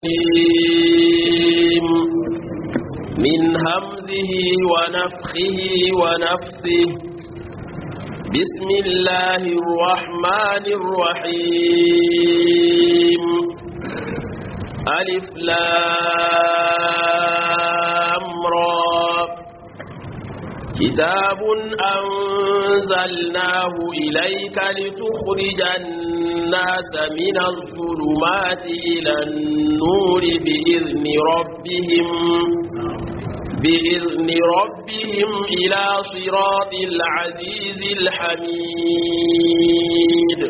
الرجيم من همزه ونفخه ونفثه بسم الله الرحمن الرحيم ألف لام را كتاب أنزلناه إليك لتخرج الناس من الظلمات إلى النور بإذن ربهم بإذن ربهم إلى صراط العزيز الحميد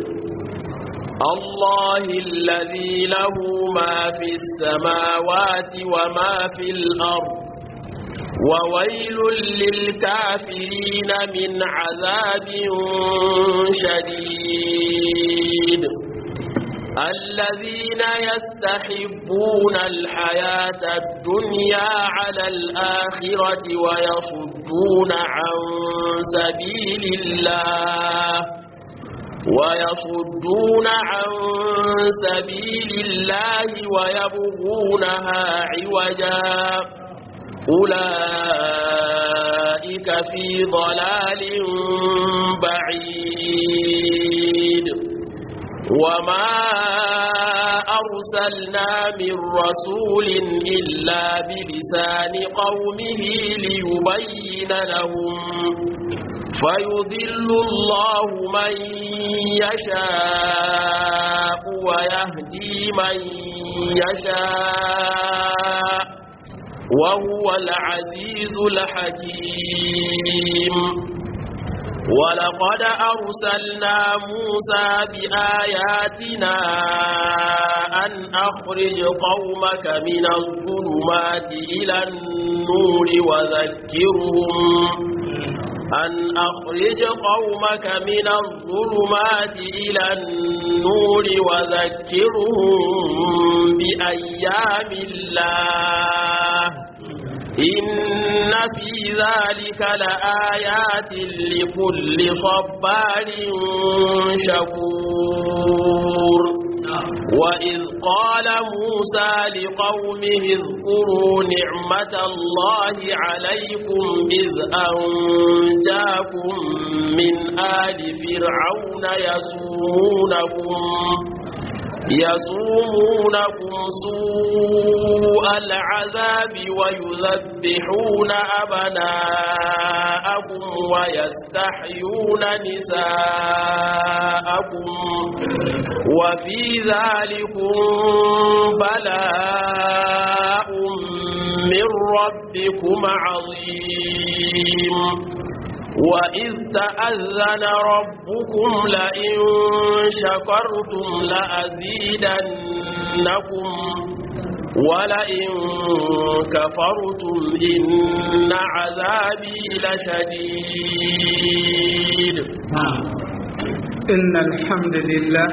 الله الذي له ما في السماوات وما في الأرض وويل للكافرين من عذاب شديد الذين يستحبون الحياة الدنيا على الآخرة ويصدون عن سبيل الله ويصدون عن سبيل الله ويبغونها عوجا أولئك في ضلال بعيد وما أرسلنا من رسول إلا بلسان قومه ليبين لهم فيضل الله من يشاء ويهدي من يشاء وهو العزيز الحكيم ولقد أرسلنا موسى بآياتنا أن أخرج قومك من الظلمات إلى النور وذكرهم أن أخرج قومك من الظلمات إلى النور وذكرهم بأيام الله إن في ذلك لآيات لكل صبار شكور وإذ قال موسى لقومه اذكروا نعمة الله عليكم إذ أنجاكم من آل فرعون يسومونكم يصومونكم سوء العذاب ويذبحون أبناءكم ويستحيون نساءكم وفي ذلكم بلاء من ربكم عظيم وإذ تأذن ربكم لئن شكرتم لأزيدنكم ولئن كفرتم إن عذابي لشديد إن الحمد لله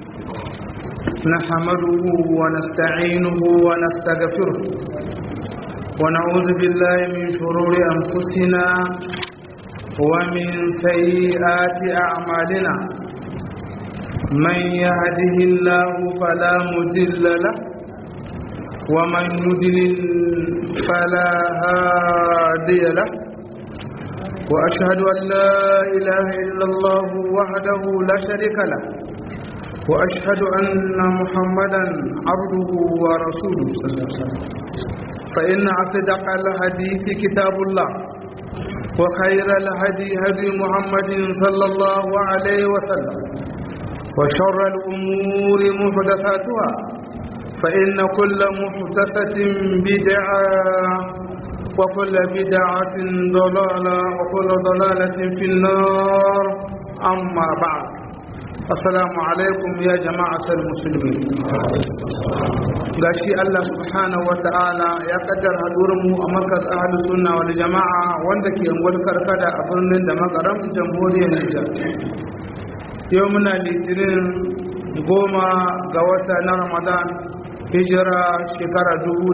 نحمده ونستعينه ونستغفره ونعوذ بالله من شرور أنفسنا ومن سيئات أعمالنا من يهده الله فلا مضل له ومن يضلل فلا هادي له وأشهد أن لا إله إلا الله وحده لا شريك له وأشهد أن محمدا عبده ورسوله صلى الله عليه وسلم فإن أصدق الحديث كتاب الله وخير الهدي هدي محمد صلى الله عليه وسلم وشر الأمور محدثاتها فإن كل محدثة بدعة وكل بدعة ضلالة وكل ضلالة في النار أما بعد السلام عليكم يا جماعة المسلمين gashi Allah subhanahu wa ta'ala ya kaddara mu a markas ahalus sunna wal jama'a wanda ke ungwal karkada a birnin da makaram jamhuriyar Nijar yau muna litinin goma ga wata na Ramadan hijira shekara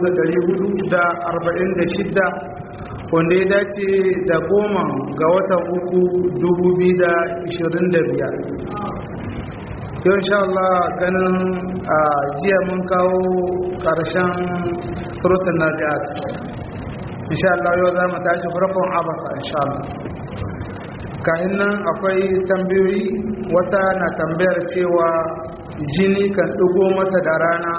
1446 wanda ya dace da goma ga watan uku 2025 yau insha Allah ganin a jiya mun kawo ƙarshen surutun nazi'at insha Allah yau za mu tashi farkon abasa insha Allah kayan nan akwai tambayoyi wata na tambayar cewa jini kan ɗigo mata da rana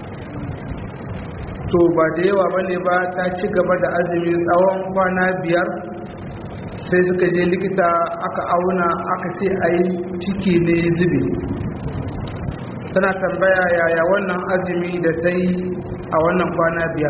to ba da yawa ba ne ba ta ci gaba da azumi tsawon kwana biyar sai suka je likita aka auna aka ce a yi ciki ne zube tana tambaya yaya wannan azumi da ta yi a wannan kwana biyar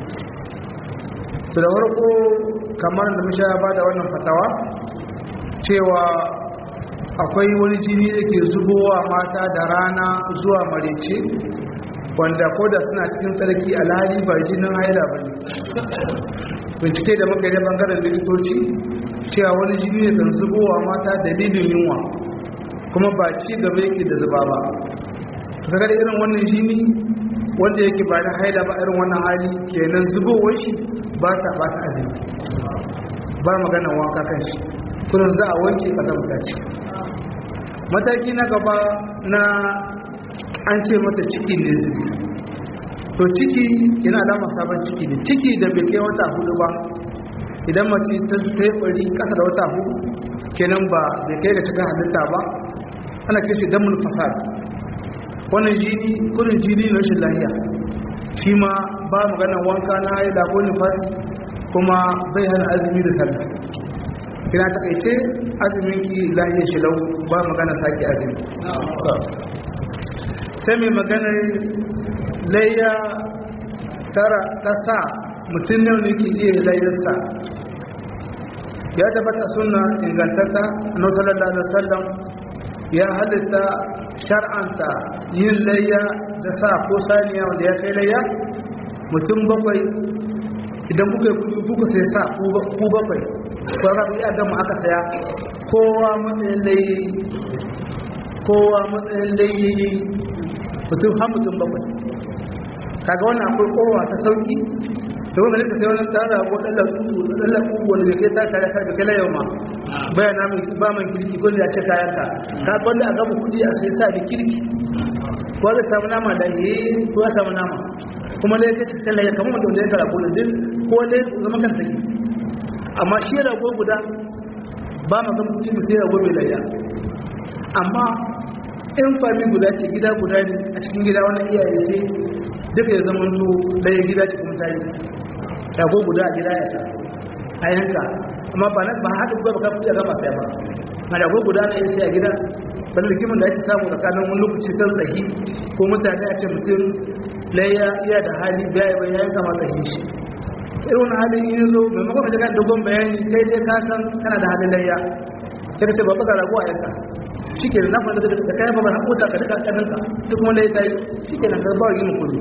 da farko kamar da musha ba da wannan fatawa cewa akwai wani jini da ke zubowa mata da rana zuwa marece wanda ko da suna cikin tsarki alhali ba jinin haila ba ne bincike da muka yi bangaren likitoci cewa wani jini ne kan zubowa mata dalilin yunwa kuma ba ci gaba yake da zuba ba kaga da irin wannan jini wanda yake ba na haila ba irin wannan hali kenan zubowar shi ba ta ba ta azumi ba magana wanka kan shi kullum za a wanke kasar ce mataki na gaba na an ce mata ciki ne zubi to ciki yana alama sabon ciki ne ciki da bai kai wata hudu ba idan mace ta yi bari kasa da wata hudu kenan ba bai kai ga cikin halitta ba ana kai shi damun fasad wannan jini kudin jini na rashin lahiya shi ma ba maganar wanka na haida ko nifasi kuma bai hana azumi da sallah kina takaice azumin ki lahiyar shi lau ba magana sake azumi sai mai maganar layya tara ta sa mutum ne ke iya layyarsa ya tabbata suna ingantatta na sallallahu alaihi wasallam ya halitta shar'anta yin layya da sa ko saniya wanda ya kai layya mutum bakwai idan kuka yi kudi kuka sai sa ku bakwai sauran iya gama aka saya kowa matsayin layi kowa matsayin layi mutum har mutum bakwai kaga wannan akwai kowa ta sauki da wanda nika sai wani tara ko ɗalla tsutu ɗalla ƙugu wanda kai ta kare kai kai yau ma bayan na mai ba man kirki ko da ya ce kayan ka ka wanda a gaba kudi a sai sa da kirki ko zai samu nama da yi ko ya samu nama kuma dai kai cikin laye kamar wanda ya kara ko da din ko dai zama kan take amma shi rago guda ba ma zama kudi mu sai rago mai layya amma in fami guda ce gida guda ne a cikin gida wani iyaye sai duka ya zama to ɗaya gida ce kuma tayi rago guda a gida ya sa a yanka amma ba na ba haɗin ba ka fiye gaba sai ba na rago guda na sai a gida ban rikimin da ake samu tsakanin wani lokaci kan tsahi ko mutane a ce mutum ɗaya iya da hali biya ya yanka ma tsahi shi irin wani halin yin zo maimakon ka kan dogon bayani kai dai ka san kana da halin layya sai ka ce ba ka rago a yanka shi ke na fara da kayan babar haƙota ka daga ƙaninka duk wanda ya tayi shi ke nan karɓar yi mukudu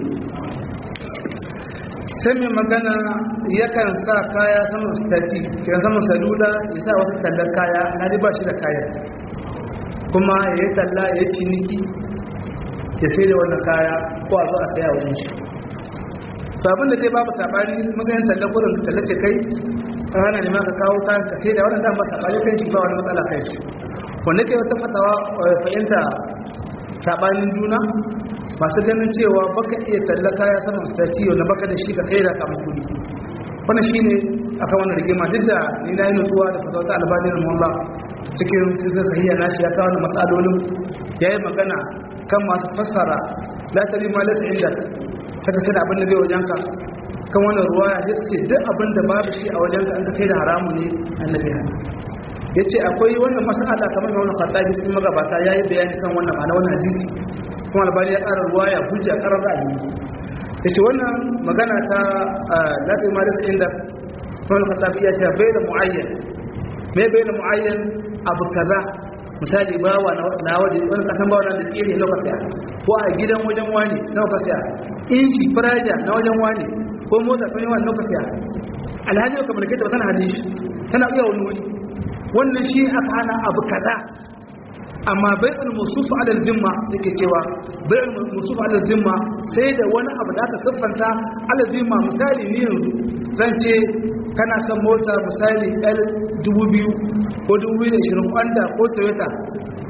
sai mai magana yakan sa kaya saman stati kiran saman salula ya sa wasu tallar kaya na ba shi da kayan kuma ya yi talla ya yi ciniki ya sai da wannan kaya ko a zo a saya wajen shi sabon da dai babu sabani maganin tallar gudun tallace kai rana ne ma ka kawo kayan ka sai da wannan dama sabani kan shi ba wani matsala kai shi wanda ke wata fatawa fahimta sabanin juna masu ganin cewa baka iya talla kaya saman stati wanda baka da shi ka sai da kamar kudi wannan shi ne a kan wannan rigima duk da ni na yi nutsuwa da fatawa ta albanin mullah cikin cikin sahiya na shi ya kawo da matsalolin ya yi magana kan masu fassara la tari ma lasa inda kada sai da abin da bai wajenka kan wannan ruwa ya ce duk abin da babu shi a wajenka an ka sai da haramu ne annabi hana ya ce akwai wannan masala kamar da wani khattabi cikin magabata ya yi bayani kan wannan ma'ana wannan hadisi kuma albani ya ƙara ruwa ya hujja ƙarar ra'ayi ya ce wannan magana ta latin malis inda wani khattabi ya ce bai da mu'ayyan me bai da mu'ayyan abu kaza misali bawa na waje wani kasan bawa na da tsiri na ka saya ko a gidan wajen wani na ka saya inji firaja na wajen wani ko motsa kan yawan na ka saya alhaji ka mulke ta ba tana hadin shi tana iya wani wuri wannan shi aka hana abu kaza amma bai'ul musufu ala zimma yake cewa bai'ul musufu ala zimma sai da wani abu da aka siffanta ala zimma misali ni yanzu zan ce kana son mota misali L2000 ko 2020 Honda ko Toyota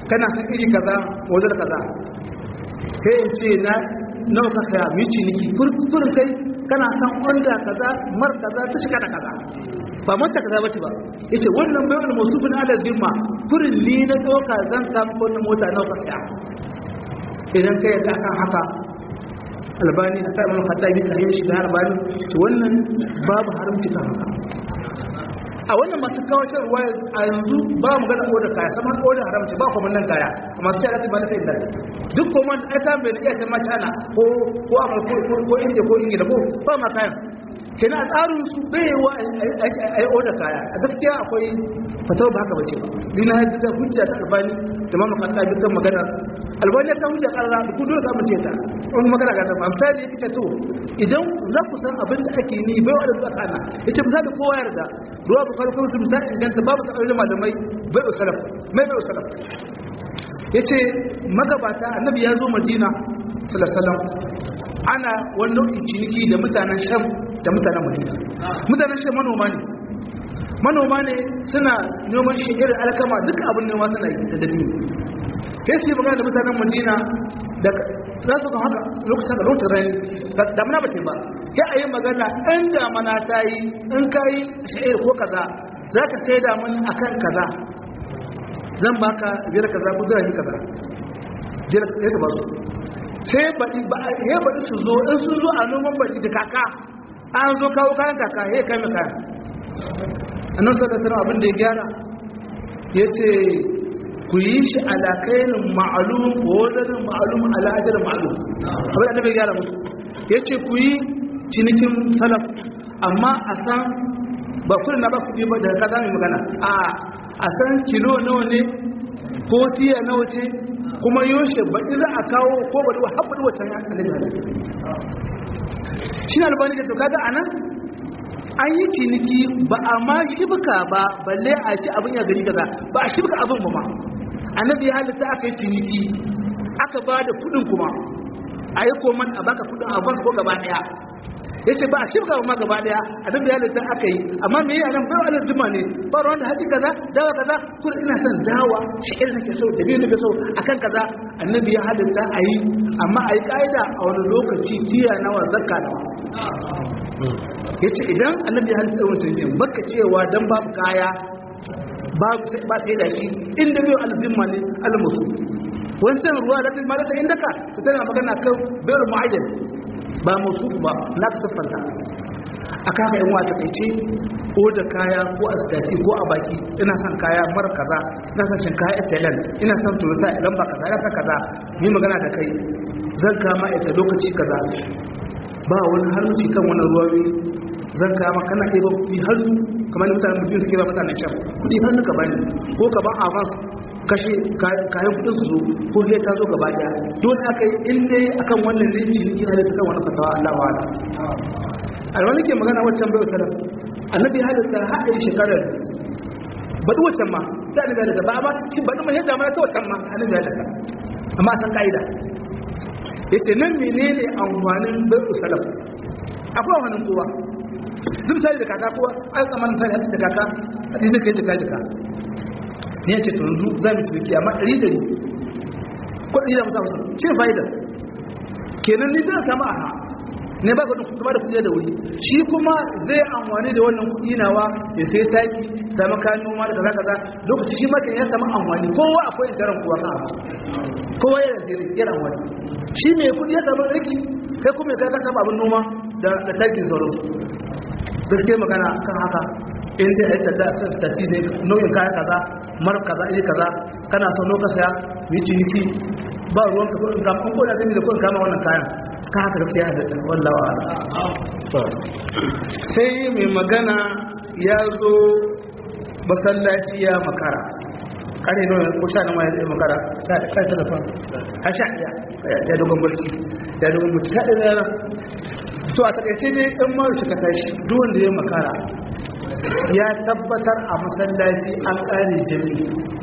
kana san iri kaza wajen kaza kai in ce na nawa ka saya mu ciniki furin kai kana san onda kaza mar kaza ta shiga da kaza ba mata kaza bace ba yace wannan bai wani musufin ala zimma furin ni na doka zan kama wannan mota nawa ka saya idan kai yadda akan haka albani a tsarin haɗari da yin shiga albani to wannan babu haramci kan haka a wannan masu kawatar ruwaya a yanzu ba mu gana odar kaya saman odar haramci ba kuma nan kaya a masu shara ba na sai da duk kuma ai kan bai da iya sai mata ko ko amurka ko india ko ingila ko ba ma kayan kenan a tsarin su bai wa a yi odar kaya a gaskiya akwai fatawar ba haka bace ba ni na yadda da hujja ta albani da ma makanta dukkan magana albani ta hujja karara da kudu ka mace ta wani magana ga tafa misali yake ce to idan za ku san abin da ake ni bai wadda zuwa kana yace misali kowa yarda ruwa ba farko su misali inganta babu sabbin malamai bai da salaf mai bai da salaf yace magabata annabi ya zo madina sallallahu alaihi wasallam ana wani nau'in ciniki da mutanen sham da mutanen madina mutanen sham manoma ne manoma ne suna noman shigar alkama duka abin noma suna yi da dabino kai su yi magana da mutanen madina da za su kan haka lokacin da lokacin rani damuna ba ce ba kai a yi magana ɗan damana ta yi in ka yi sha'ir ko kaza za ka sai damun a kan kaza zan baka biyar kaza ko zira kaza ya ta ba su sai baɗi ba ya baɗi su zo in sun zo a noman baɗi da kaka an zo kawo kayan kaka ya kai mai kayan annan saka sana abin da ya gyara ya ce ku yi shi alakainin ma'alum ko wadannan ma'alum al'ajar ma'alum abin da bai gyara musu ya ce ku yi cinikin salaf amma a san ba kudin na ba kudi ba daga kaza mai magana a a san kilo nawa ne ko tiya nawa ce kuma yoshe baɗi za a kawo ko baɗi wa haɓɓi wata ya annabi halittu shi ne albani da to kaga anan an yi ciniki ba a ma shibka ba balle a ci abin ya gari kaza ba a shibka abin ba ma annabi ya halitta aka yi ciniki aka ba da kudin kuma a yi koman a baka kudin a ko gaba daya ya ce ba a shibka ba ma gaba daya annabi ya halitta aka yi amma me yana bai wa jima ne ba ruwan da haji kaza dawa kaza kuma ina son dawa shi'ir nake so da biyu nake so akan kaza annabi ya halitta a yi amma a yi ka'ida a wani lokaci tiya nawa zakka nawa ya ce idan annabi ya halitta wancan yin baka cewa don babu kaya ba sai da shi inda biyu alzimma ne almusu wancan ruwa da ma da inda ka ta tana magana kan bayar mu'ayyan ba musu ba na ka siffanta a kaka yin wata kaice ko da kaya ko a stati ko a baki ina son kaya mara kaza ina son shinkafa italian ina son toyota idan ba kaza ina son kaza yi magana da kai zan kama ita lokaci kaza ba wani haramci kan wani ruwa zan kama kana iya ba kuɗi hannu kamar da mutanen mutum suke ba mutanen shan kuɗi hannu ka bani ko ka ban avance kashe kayan kuɗin su zo ko sai ka zo gaba ɗaya dole aka yi in dai akan wannan ne ciniki halitta kan wani fatawa Allah wa ala alwani ke magana waccan bai wasalam annabi halitta haɗin shekarar baɗi waccan ma ta annabi halitta ba amma shi baɗi mai yadda mana ta waccan ma annabi halitta amma san ka'ida ya ce nan menene amfanin bai wasalam akwai amfanin kowa zai misali da kaka kowa an tsammanin misali hatsi da kaka hatsi zai kai jika jika ne ya ce to yanzu za mu ciniki amma ɗari ɗari ko ɗari da musa musa shi ne fa'idar kenan ni zai samu aha ne ba ka kuma da kuɗi da wuri shi kuma zai amfani da wannan kuɗi nawa ya sai taki sami kayan noma da kaza kaza lokaci shi ma ya samu amfani kowa akwai daren kowa ka abu kowa yana da yana amfani shi mai kuɗi ya samu riki kai kuma ya ka samu abin noma da takin sauransu gaske magana kan haka in dai aika da tati ne nau'in kaya kaza mar kaza iri kaza kana son loka saya yi ciniki ba ruwan ka in ka ko da zai da kun kama wannan kayan ka haka gaskiya da wallahi wa sai mai magana ya zo masallaci ya makara kare nawa ko sha nawa ya zai makara ta kai telefon a sha iya ya dogon barci ya dogon barci ta ɗaya to a takaice dai ɗan mara shi ka tashi duwan da ya makara ya tabbatar a masallaci an ƙare jami'i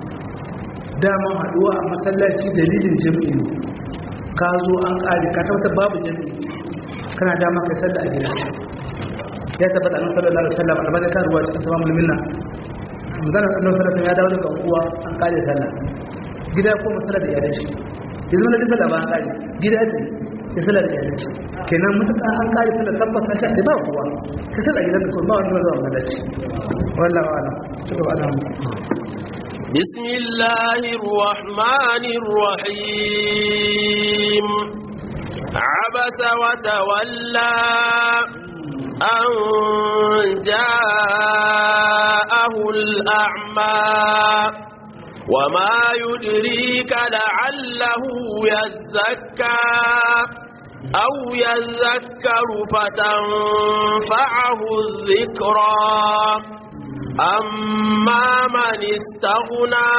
dama haɗuwa a masallaci dalilin jami'i ne ka zo an ƙare ka tabbatar babu jami'i kana dama kai sallah a gida ya tabbata annabi sallallahu alaihi wasallam albada kan ruwa cikin tamamul minna manzon annabi sallallahu alaihi ya dawo daga uwa an ƙare sallah gida ko masala da iyalan shi ya zama da sallah ba an kare gida ta ya sallah da iyalan shi kenan mutuka an kare sallah tabbas shi da ba kowa ka sallah gidan ka ba wanda zuwa masallaci wallahi wala to ana بسم الله الرحمن الرحيم عبس وتولى أن جاءه الأعمى وما يدريك لعله يزكى أو يذكر فتنفعه الذكرى أما من استغنى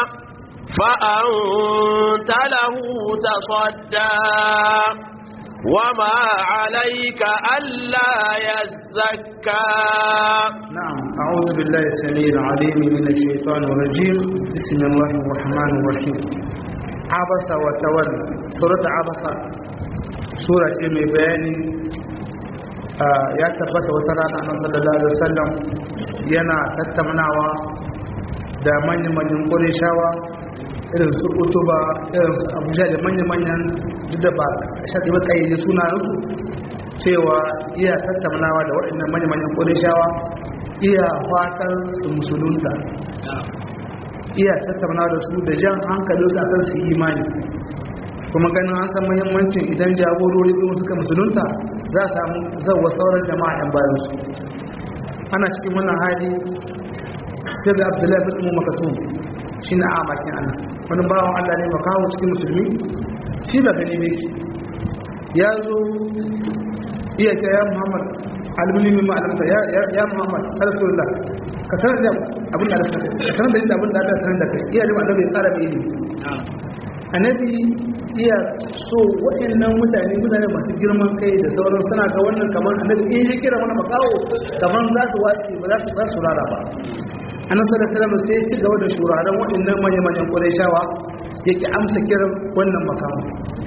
فأنت له تصدى وما عليك ألا يزكى نعم أعوذ بالله السميع العليم من الشيطان الرجيم بسم الله الرحمن الرحيم عبس وتولى سورة عبس سورة من بياني ya tabbata wata rana a sallallahu alaihi wasallam yana tattaunawa da manyan-manyan ƙurishawa irin su utuba irin su abuja da manyan-manyan duk da ba shaɗi ba kayyade sunansu cewa iya tattaunawa da waɗannan manyan-manyan ƙurishawa iya fatar su musulunta iya tattaunawa da su da jan hankali su akan su imani kuma ganin an san muhimmancin idan jagorori ɗin suka musulunta za a samu zauwa sauran jama'a yan bayan su ana cikin wannan hali sai da abdullahi bin umu makatum shi na a bakin ana wani bawan allah ne makawo cikin musulmi shi ba gani ne ya zo iya ta ya muhammad almulimi ma alamta ya muhammad rasulullah ka sanar da abin da ka sanar da abin da aka sanar da kai iya da annabi ya tsara mai ilimi annabi iya so waɗannan mutane mutane masu girman kai da sauran suna ga wannan kamar annabi in ya kira mana makawo kamar za su watsi ba za su za su rara ba annabi sallallahu alaihi wasallam sai ya ci gaba da shuraren waɗannan manyan manyan qurayshawa yake amsa kiran wannan makawo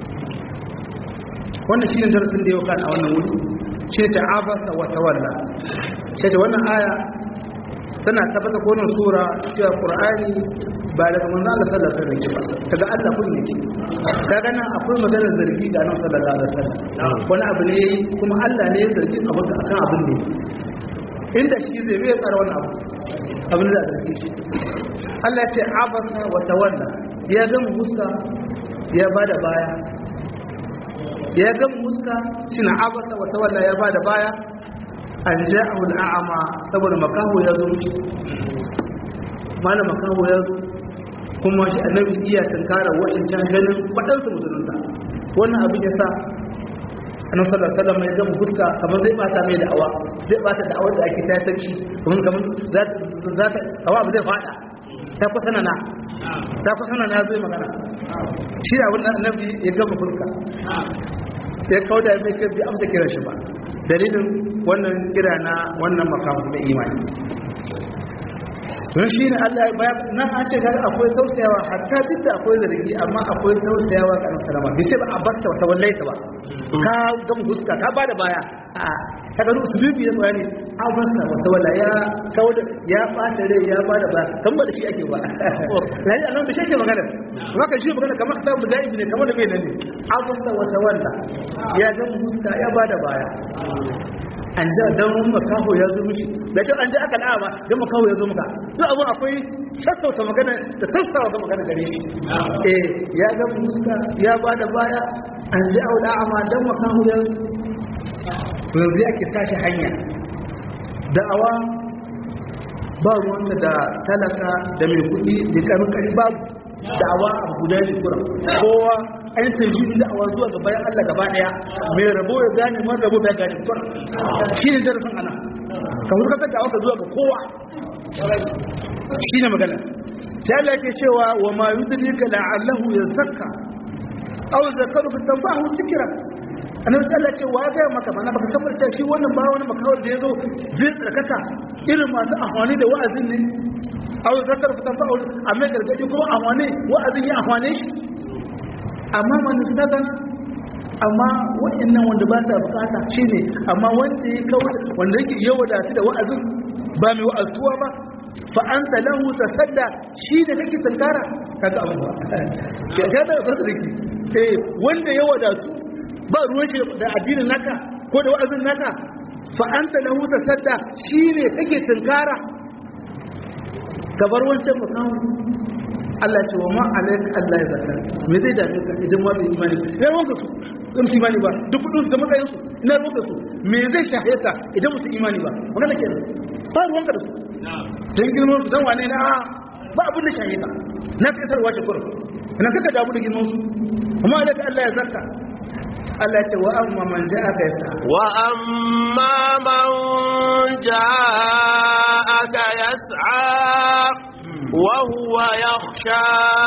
wannan shine darasin da yau kan a wannan wuri shi ta abasa wa tawalla sai ta wannan aya tana tabbata ko wannan sura cewa qur'ani ba daga manzo Allah sallallahu alaihi wasallam ba daga Allah kun yake kaga nan akwai magana zargi ga nan sallallahu alaihi wasallam wani abu ne kuma Allah ne ya zargi abu akan abin ne inda shi zai bai tsara wani abu abin da zargi shi Allah ya ce abasa wa tawalla ya ga muska ya bada baya ya ga muska shine abasa wa tawalla ya bada baya an ja'ahu al'ama saboda makaho ya zo mishi malam makaho ya zo kuma shi annabi iya tunkara wa'incan ganin waɗansu musulunta wannan abin ya sa annabi sallallahu alaihi wasallam ya gama fuska kamar zai bata mai da'awa zai bata da'awar da ake ta tarki kuma kamar za ta awa ba zai fada ta kusa na ta kusa na zai magana shi da abin annabi ya gama fuska ya kauda mai kai bi amsa kiran shi ba dalilin wannan kira na wannan makamu na imani don shi ne Allah ya bayar nan an ce kaga akwai tausayawa hatta duk da akwai zargi amma akwai tausayawa ga salama bai ce ba a basta wata wallaita ba ka ga huska ka bada baya a ka ga usulubi ya bayani an basta wata walla ya kawo ya bata rai ya bada baya kan ba da shi ake ba lalle annabi da shi ake magana kuma ka shi magana kamar ka mu dai ne kamar da bai nan ne an basta wata walla ya ga huska ya bada baya an ja don makaho ya zo mishi da ce an ji aka da'a ba don makaho ya zo muka duk abin akwai sassauta magana da tafsawa ga magana gare shi eh ya ga muska ya ba da baya an ji au da'a ma don makaho ya yanzu ake sashi hanya da'awa ba ruwanta da talaka da mai kuɗi da ƙarfin ƙari babu da'awa a guda ne kuran kowa an tarjini da'awa zuwa ga bayan Allah gaba daya mai rabo ya gane man rabo ya gane kuran shi ne darasin ana ka huskatar da'awa ka zuwa ga kowa shi ne magana sai Allah ke cewa wa ma yudrika la'allahu yazakka aw zakaru fi tanfahu dhikra annabi Allah ce wa ga maka bana baka san barta shi wannan ba wani makawar da yazo zai tsarkaka irin masu amfani da wa'azin ne aw zakar fitan fa'ul amma gargadi kuma amfani wa'azin ya amfane shi amma man sadaka amma wa'annan wanda ba sa bukata shine amma wanda ya kawo wanda yake yawa da da wa'azin ba mai wa'azuwa ba fa anta lahu tasadda shi ne kake tankara kaga abu ba ya ga da kasu dake eh wanda ya wadatu ba ruwan shi da addinin naka ko da wa'azin naka fa anta lahu tasadda shi ne kake tankara ka bar wancan makamu Allah ce wa ma alaika Allah ya zaka me zai dame ka idan ma bai imani ya ruwanka su in su imani ba duk kudin da matsayin su ina ruwanka su me zai shahe ka idan musu imani ba magana kenan ba ruwanka da su dan girman su dan wane na ba abin da shahe ka na kai sarwa ce kurum ina kaka damu da girman su amma alaika Allah ya zaka Allah ya ce wa amma man ja'aka yasa wa amma man ja'aka yas'a وهو يخشى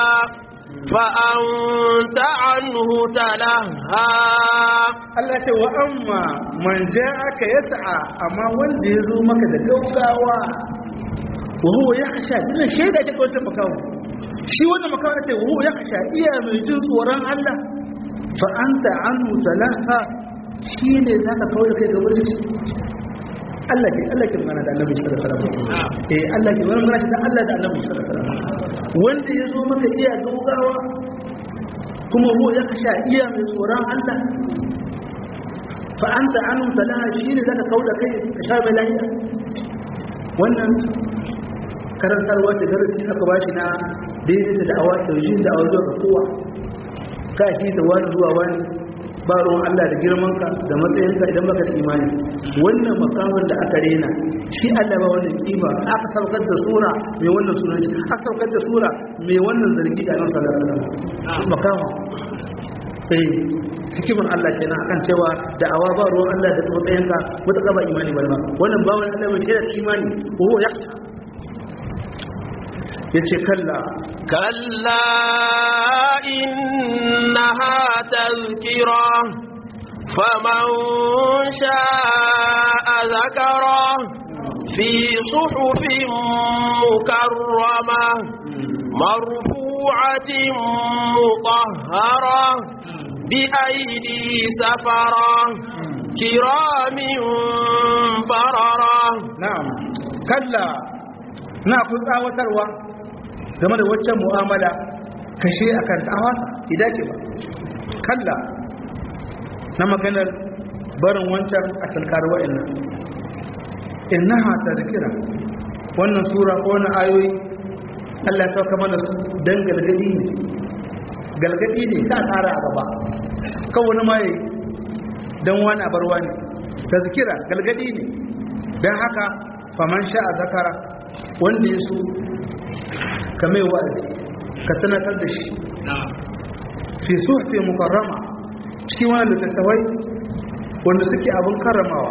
فأنت عنه تلهى Allah ce wa amma man ja'aka yas'a amma wanda ya zo maka da gaugawa wa huwa yakhsha dinnan shaida ce kawai makawo shi wannan makawo ne wa huwa yakhsha iya mai jin tsoron Allah fa anta anhu talaha shine zaka kawo da kai gaban shi Allah ke Allah ke magana da Annabi sallallahu alaihi wasallam eh Allah ke magana da Allah da Annabi sallallahu alaihi wasallam wanda ya zo maka iya gaugawa kuma ruwa ya kasha iya mai tsoron Allah fa anta anu talaha shine zaka kauda kai ka sha mai lafiya wannan karantarwa ce darasi aka bashi na daidai da da'awa da yushin da'awa zuwa ga kowa ka ki da wani zuwa wani ba ruwan Allah da girmanka da matsayinka idan baka da imani wannan makamin da aka rena shi Allah ba wannan kima aka saukar da sura mai wannan sunan shi aka saukar da sura mai wannan zargi a nan sallallahu alaihi wasallam makamin sai hikiman Allah kenan akan cewa da awa ba ruwan Allah da matsayinka wata kaba imani ba ma wannan ba wani Allah mai shaidar imani ko ya yace kalla كلا إنها تذكرة فمن شاء ذكره في صحف مكرمة مرفوعة مطهرة بأيدي سفرة كرام بررة na'am kalla na ku tsawatarwa game da waccan mu'amala kashe akan tawasa idan ce ba kalla na maganar barin wancan a talkar wa'annan innaha tazkira wannan sura ko wannan ayoyi Allah ta kama da su dan galgadi ne galgadi ne ta tsara a gaba kan wani mai dan wani a barwa ne tazkira galgadi ne dan haka faman sha'a zakara wanda ya so ka mai wa'azi ka sanatar da shi fi suhfi mukarrama cikin wani littattafai wanda suke abin karramawa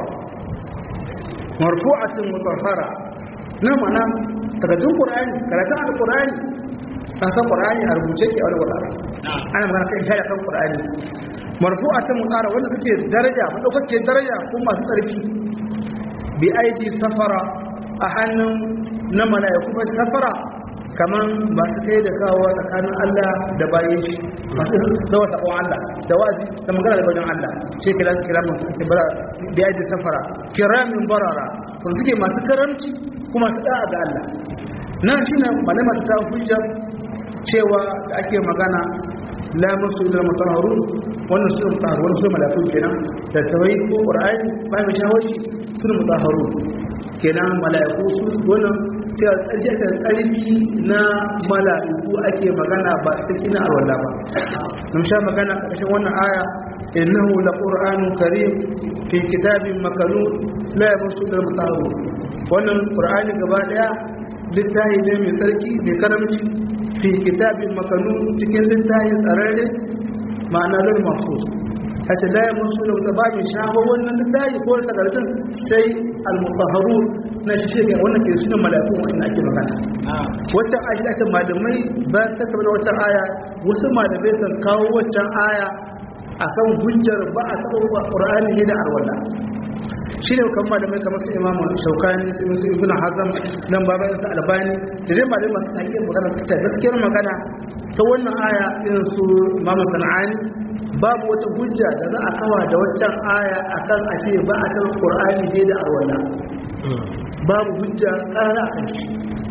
marfu'atin mutahhara na mana takardun qur'ani karatun alqur'ani ka san qur'ani a rubuce ke a wani wata ana magana kan shari'a kan qur'ani marfu'atin mutahhara wanda suke daraja madaukake daraja ko masu tsarki bi aidi safara a hannun na mala'iku mai safara kaman masu kai da kawo tsakanin Allah da bayan shi masu zawa sabon Allah da wazi da magana da wajen Allah ce kira su kira masu suke bara da yaji safara kiramin barara kun suke masu karamci kuma su da'a ga Allah nan shi ne malai masu ta hujja cewa da ake magana la musu ila mutahharun wannan su mutahharun wannan su malaiku kenan da tawai ko qur'ani ba mai shawarci su mutahharun kenan malaiku su wannan cewa tsarkiyar tsarki na mala'iku ake magana ba tsarki na alwala ba mun sha magana a ƙarshen wannan aya innahu la qur'anun karim fi kitabin makanun la yamassu al mutahharun wannan qur'ani gaba daya littafi ne mai sarki mai karamci fi kitabin makanun cikin littafin tsararre ma'ana lil mahfuz hatta la yamassu al mutahharun shaho wannan littafi ko takardun sai al mutahharun na shi shi wannan ke sunan mala'ikun wannan ake magana waccan aya da ake malamai ba ta tabbata waccan aya wasu malamai kan kawo waccan aya akan hujjar ba a taɓa qur'ani ne da arwala shi ne kan malamai kamar su imamu shaukani su musu ibn hazam nan baban sa albani da dai malamai masu haƙiƙa magana suka ce gaskiyar magana ta wannan aya irin su imamu sana'ani babu wata hujja da za a kawa da waccan aya akan a ce ba a taɓa qur'ani ne da arwala babu hujja ƙara a kan shi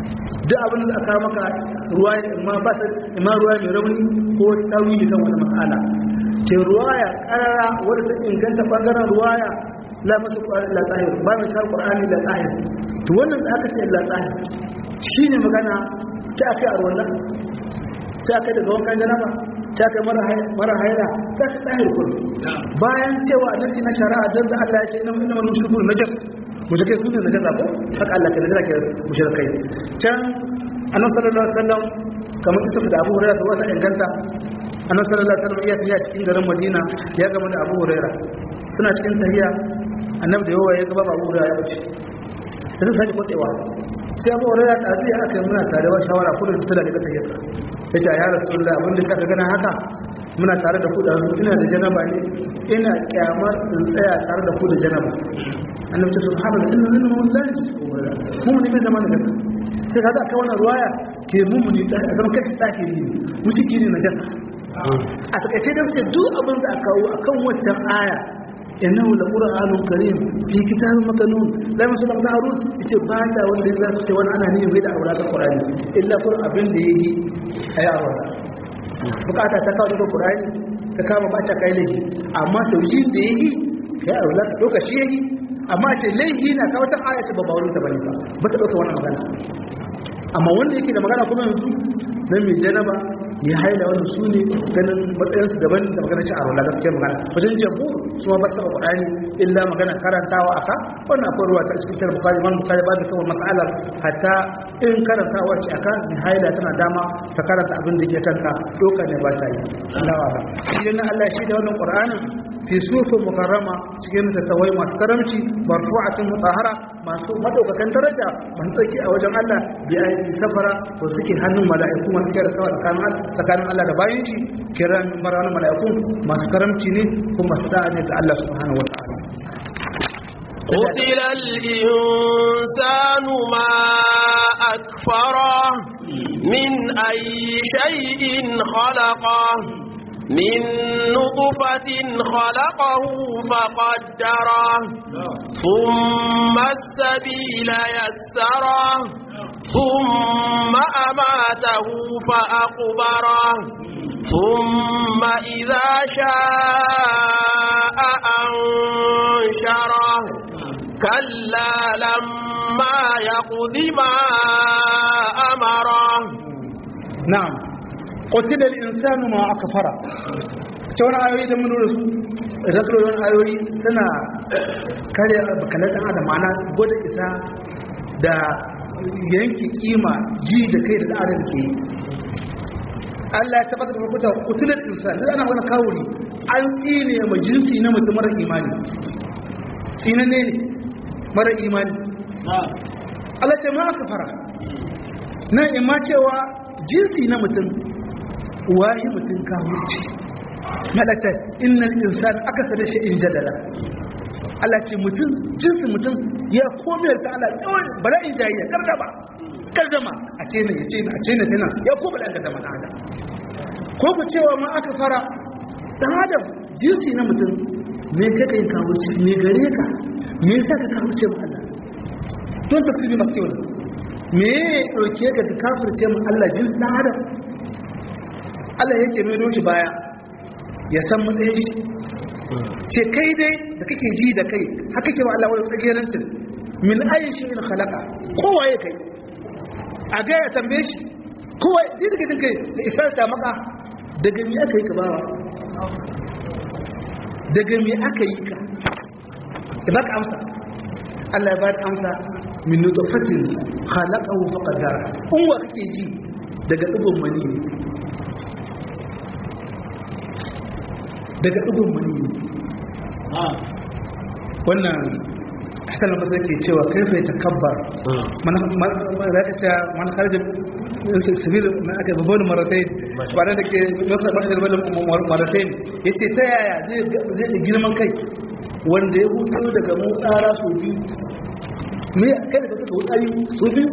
duk abin da aka maka ruwa amma ba ta amma ruwa mai rauni ko tawili kan wata mas'ala ce ruwaya karara wadda ta inganta bangaren ruwaya la masu la tsahir ba mai shar qur'ani la tsahir to wannan da aka ce la tsahir shine magana ta akai a wannan ta akai daga wankan janaba ta akai mara mara haila ta akai tsahir kun bayan cewa annabi na shari'a dan da Allah ya ce inna inna mushrikun najas mushrikai su ne najasa ko haka Allah ke najasa ke mushrikai can annabi sallallahu alaihi wasallam kamar kisa da Abu Hurairah da wata inganta annabi sallallahu alaihi wasallam iya tafiya cikin garin Madina ya gama da Abu Hurairah suna cikin tahiya annabi da yawa ya gaba Abu Hurairah ya wuce sai sai kwatewa sai Abu Hurairah da zai aka muna tare wa shawara ko da ta daga tahiya yace ya Rasulullah abin da saka gana haka muna tare da ku da ina da janaba ne ina kyamar in tsaya tare da ku da janaba annabi ta subhanahu inna minna man la yusbihu mu ne bai zama da gasa sai kaga aka wannan ruwaya ke mummuni da zama kashi tsakiri ne musiki ne na jasa a takaice da ce duk abin da aka kawo akan wancan aya innahu la qur'anun karim fi kitabin makanun la masu lam harun yace ba da wanda ya zace wani ana ne mai da aura ga qur'ani illa fur abin da yayi ayi aura bukata ta kawo daga qur'ani ta kama ba ta kai laifi amma tauhid da yayi kai aura lokaci yayi amma ce laifi na kawo ta aya ta ba bawulin ta bane ba ba ta dauka wannan magana amma wanda yake da magana kuma yanzu na mai janaba ya haila wanda su ne ganin matsayinsu daban da magana ci a rola gaskiyar magana wajen jabu su ma ba su taɓa kuɗani illa magana karantawa aka wannan akwai ruwa ta cikin sayar bukari wani bukari ba da kawai matsalar hatta in karantawa ce aka mai haila tana dama ta karanta abin da ke kanka doka ne ba ta yi lawa ba shi na allah shi da wannan ƙur'anin fi sufin mukarrama cikin tattawai masu karamci marfu'atin mutahara masu madaukakan daraja masu tsaki a wajen Allah bi ayi safara to suke hannun mala'iku masu kira kawai tsakanin tsakanin Allah da bayin shi kiran maran mala'iku masu karamci ne kuma masu da'a ne ga Allah subhanahu wataala قتل الإنسان ما أكفره من أي شيء خلقه من نطفة خلقه فقدره ثم السبيل يسره ثم أماته فأقبره ثم إذا شاء أنشره كلا لما يقض ما أمره نعم قتل الإنسان ما أكفر wani ayoyi da mun lura su rasulun ayoyi suna kare bakalar ɗan adam ma'ana gwada isa da yanki kima ji da kai da ɗan ke yi Allah ya tabbatar da kuta kutulat insan da ana wani kawuri an tsine ma jinsi na mutum mara imani tsine ne mara imani Allah ce ma aka fara nan ima cewa jinsi na mutum wayi mutum kawurci malata innal insan aka sada shi in jadala Allah ce mutum jinsi mutum ya komai ta Allah yawan bala'in jayayya gardama gardama a ce ne ya ce ne a ce ne tana ya ko bala'in gardama na adam ko ku cewa ma aka fara dan adam jinsi na mutum me kaka yin kawurci me gare ka me yasa ka kawurce mu Allah don tafsiri masu yau me ya ɗauke ka ka kafirce mu Allah jinsi dan adam Allah yake mai doki baya ya san matsayin shi ce kai dai da kake ji da kai haka ke wa Allah wani tsagerancin min ayin shi in halaka kowa ya kai a ga ya tambaye shi kowa ji da kai da isar ta maka daga mi aka yi ka bawa daga mi aka yi ka ya baka amsa Allah ya baka amsa min nutfatin khalaqahu faqadara in wa kake ji daga dubun mani ne daga ɗigon mani wannan hakan da masar ke cewa kaifai ta kabbar za ka ce man harjin sabir na aka babban maratai ba da ke masar masar maratai ya ce ta yaya zai da girman kai wanda ya hutu daga mutsara sau biyu me kai da suka wutsari sau biyu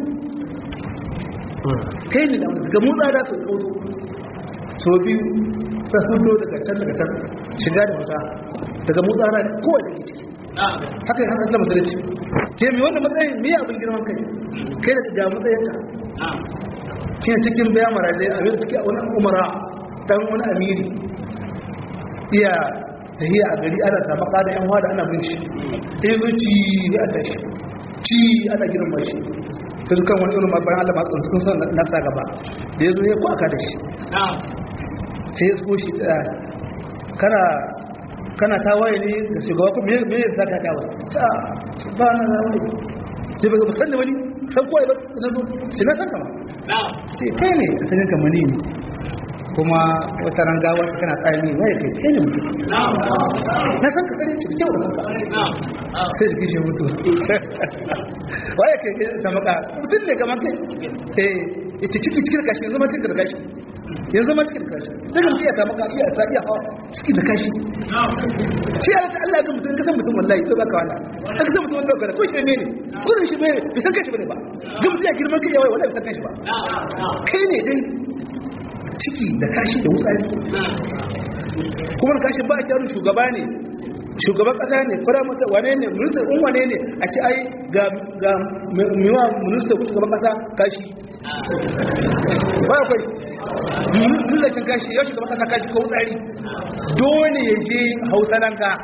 kai ne daga mutsara sau biyu sau biyu ta hudu daga can daga can shiga da fita daga mutsara kowa da ke ciki haka yi haka islam musulunci ke mai wanda matsayin mai abin girman kai kai da ga matsayinka shi cikin bayan maradai a yau take wani umara dan wani amiri iya tahiya a gari ana ta maka da yan wada ana bin shi ɗaya zo ci a tashi ci ana girma shi ta dukan wani irin bayan allah masu sun son na sa gaba da ya zo ya kwaka da shi sai ya so shi tsaya kana kana tawaye ne da shugaba ko me me yasa ka tawaye ta ba na tawaye sai ba ba sanni wani san koyi ba na zo shi na san kama sai kai ne a sanin kamar ne kuma wata rangawa kana tsaye ne waye kai kai ne mutum na san ka kare shi da kyau da kanka sai jikin shi mutu waye kai kai da maka mutum ne kamar kai eh ita ciki ciki da kashi yanzu ma ciki da kashi yanzu ma ciki da kashi daga mutum ya ta maka iya sa iya hawa ciki da kashi shi ya ta Allah ga mutum kasan mutum wallahi to baka wala an kasan mutum wanda ka ko shi ne ne ko shi ne bai san kashi bane ba ga mutum ya girman kai yawa wallahi bai san kashi ba kai ne dai ciki da kashi da wutsari kuma kashin ba a kyarun shugaba ne shugaban kasa ne firamata wane ne minista in wane ne a ce ai ga ga miwa minista ko shugaban kasa kashi ba ya kwai milakin kashi yau shugaban kasa kashi ko wutsari dole ya je hausa nan ka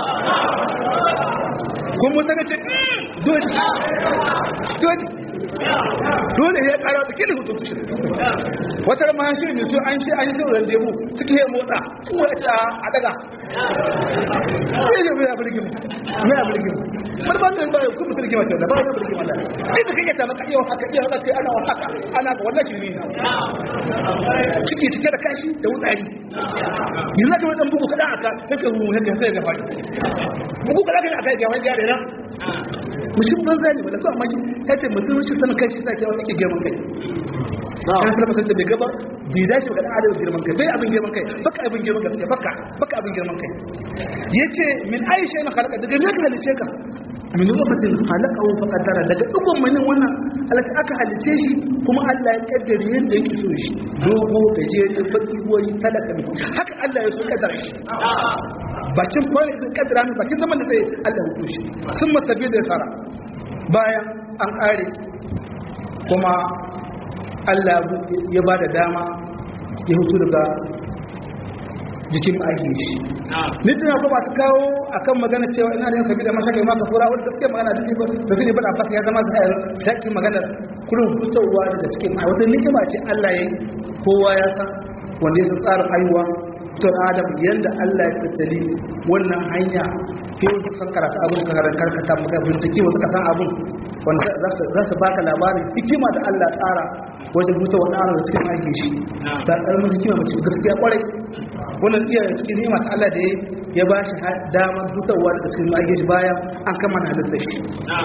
kuma mutane ce dole dole dole ya kara da kidi hutu kushin wata ma shi ne su an shi an shi ran debu suke yi motsa kuma ya ce a daga sai ya mai abin gima mai abin gima mar ba ta ba kuma mutum gima ce da ba ya abin gima da sai da kake ta maka iya haka iya haka ana haka ana ga wannan shirme ne ciki cike da kashi da wutsari yanzu ka wadan bugu kada aka sai ka mu haka sai ga fadi bugu kada ka aka ga wani yare na mutum banza ne wala ko amma ya ce mutum wuce sanin kai shi sa ke wani ke girman kai kan sai fasar da bai gaba bai dace ga adam girman kai bai abin girman kai baka abin girman kai baka baka abin girman kai yace min aisha na halaka daga ne ka halice ka min lokacin halakahu fa qaddara daga dukkan manin wannan alaka aka halice shi kuma Allah ya kaddare yadda yake so shi dogo gajere baki boyi talaka ne haka Allah ya so kaddara shi bakin kwane sun kaddara min bakin zaman da sai Allah ya hukunci sun masabi da sara bayan an kare kuma Allah ya ba da dama ya hutu daga jikin ake shi ni tana ko masu kawo akan magana cewa ina da yin sabi da mashaka ma ka fura wanda gaskiya magana da ba da zai bada fasa ya zama zai sai magana kullum fitowa daga cikin a wata nikima ce Allah ya yi kowa ya san wanda ya san tsarin haihuwa to adam yanda Allah ya tattali wannan hanya ke wasu san karatu abin ka karkata maka bincike wasu ka san abin wanda za su baka labarin hikima da Allah tsara wajen mutu wani ana da cikin aiki shi ta karamin hikima mace gaskiya kwarai wannan iya cikin nima ta Allah da ya ba shi damar hutawa daga cikin aiki shi bayan an kama na halittar shi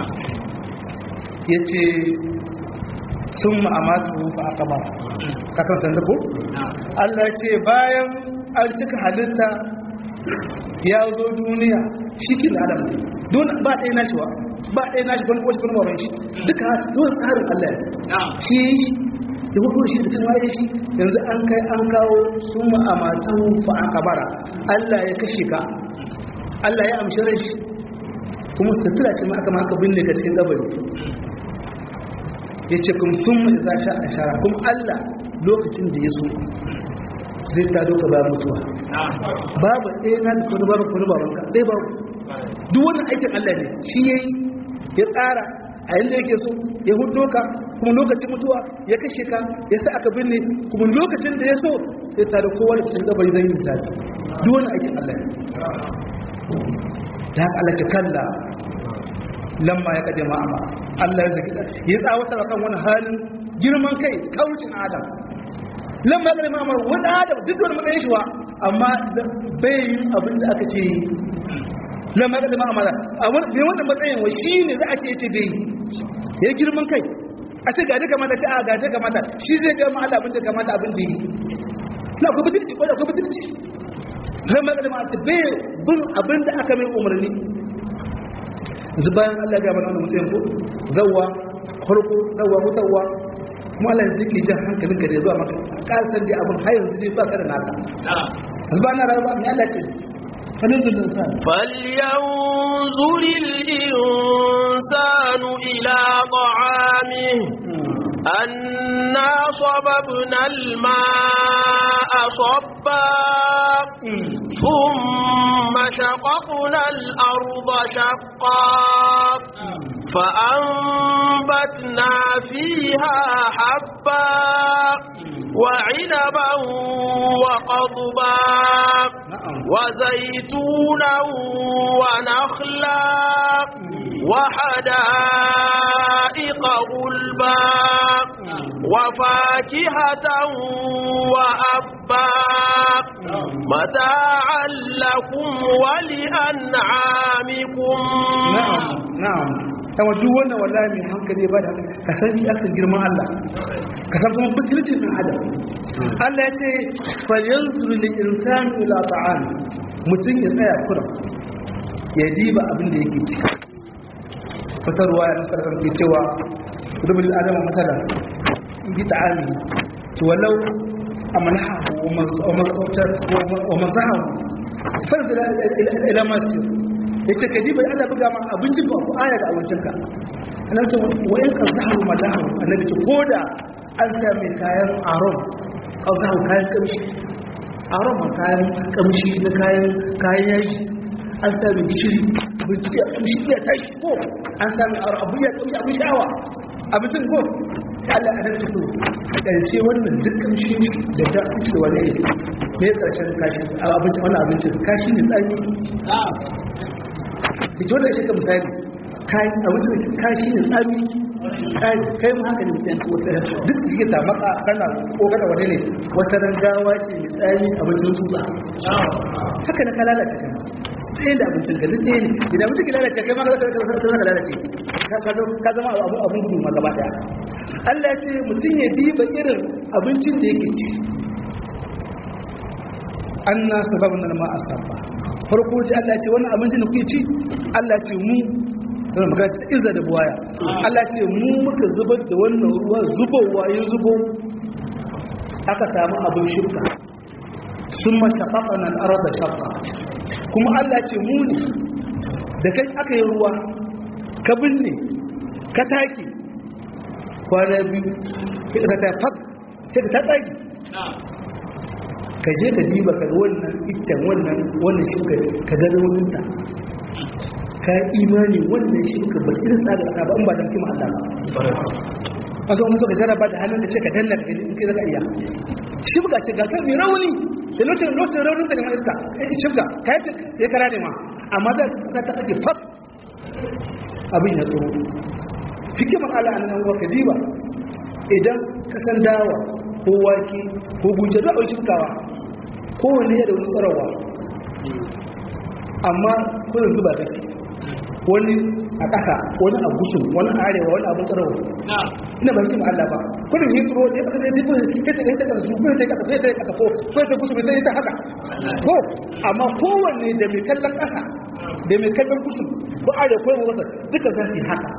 ya ce sun ma'amatu fa aka ba kakan sanda ko Allah ya ce bayan an cika halitta ya zo duniya shi kin adam ne don ba ɗaya nashi wa ba ɗaya nashi wani wani wani baban shi duka don tsarin Allah shi ya hudu shi da tunaye shi yanzu an kai an kawo sun ma'amatu fa aka bara Allah ya kashe ka Allah ya amshi rai shi kuma sutura ce ma aka maka binne ka cikin gabari ya ce kuma sun mai za sha a shara kuma Allah lokacin da ya so zai ta doka bayan mutuwa babu ɗaya na da kwanu babu kwanu babu ka ɗaya babu duk wannan aikin Allah ne shi ya yi ya tsara a yadda yake so ya hudo ka kuma lokacin mutuwa ya kashe ka ya sa aka binne kuma lokacin da ya so sai ta da kowa da cikin gabari zai yi misali duk wannan aikin Allah ne da haka Allah ke kalla lamma ya kaje ma'ama Allah ya zaki ya tsawatar kan wani halin girman kai kaucin adam lamma ya kaje ma'ama wani adam duk wani matsayin shi wa amma bai yin abin da aka ce lamma ya kaje ma'ama a wani wannan matsayin wa shi ne za a ce ya ce bai ya girman kai a ce gaje kamata ce a gaje kamata shi zai ga ma Allah abin da kamata abin da yi na ku bidirci ko da ku bidirci lamma ya kaje ma'ama bai bin abin da aka mai umarni yanzu bayan Allah ya mana wannan mutum ko zawwa farko zawwa mutawa kuma Allah ya zike jan hankalin ka da zuwa maka kasan da abin har yanzu zai ba ka da naka yanzu ba na rayuwa mai Allah ce فلينظر الإنسان فلينظر الإنسان إلى طعامه أنا صببنا الماء صبا ثم شققنا الأرض شقا فأنبتنا فيها حبا وعنبا وقضبا وزيتونا ونخلا وحدائق غلبا وفاكهة وأبا متاعا لكم ولأنعامكم na'am na'am yawa duk wannan wallahi mai hankali ba da ka san bi akan girman Allah ka san kuma bukircin dan adam Allah ya ce falyanzuru lil insani ila ta'am mutum ya tsaya kura ya diba abin da yake ci wata ruwa ya nasar kan ke cewa rubul adama masala bi ta'ami to walau amanahu wa mazahu fanzila ila masjid yace ka diba Allah buga ma abincin ka ko aya da abincin ka annabi ce wa in ka zahu madahu annabi ce koda an sa mai kayan aron ka zahu kayan kamshi aron ma kayan kamshi na kayan kayan yaji an sa mai gishiri bincike a kamshi iya tashi ko an sa mai aron abu ya kamshi abin sha'awa abincin ko ta Allah a nan ko a ƙarshe wannan duk kamshi da ta ci da wani ne ƙarshen kashi abincin wannan abincin kashi ne tsani ita wanda shi ka misali a wajen kashi ne tsami kai mu haka ne mutum wata duk da ta maka kana ko kana wani ne wata ran gawa ce mai tsami a wajen tsutsa haka na ka lalace kan sai da abincin ka duk ne idan mutum ki lalace kai ma ka zaka lalace ka zama abun gudu ma gaba daya Allah ya ce mutum ya diba irin abincin da yake ci anna sababna ma asaba farko ji Allah ce wannan abincin da kuke ci Allah ce mu don magana ta izza da buwaya Allah ce mu muka zubar da wannan ruwa zubowa ya zubo aka samu abin shirka sun mace ƙaƙanan arada shafa kuma Allah ce mu ne da kai aka yi ruwa ka binne ka take kwana biyu ka ta fak ka ta tsagi ka je ka diba ka wannan iccen wannan wannan shuka ka ga rauninta ka imani wannan shuka ba irin tsaga ƙasa ba in ba da kima Allah ba a zo musu ka jaraba da hannun da ce ka danna ka in kai zaka iya shuka ce ga kan mai rauni da lokacin lokacin raunin da ma iska shuka ka yi ya kara ne ma amma za ka ta ake fat abin ya tsoro hikimar Allah a nan ka diba idan ka san dawa ko wake ko guje da shukawa kowane ya da wani tsarawa amma kudin zuba take wani a ƙasa wani a gusu wani a arewa wani abin tsarawa ina ba hikim Allah ba kudin yi tsoro ya kasa zai kudin ya ta ta ƙasa kudin ta ƙasa ya ta ƙasa ko ko ta gusu bai ta haka ko amma kowanne da mai kallon ƙasa da mai kallon gusu ko arewa ko yamma wasa duka za su yi haka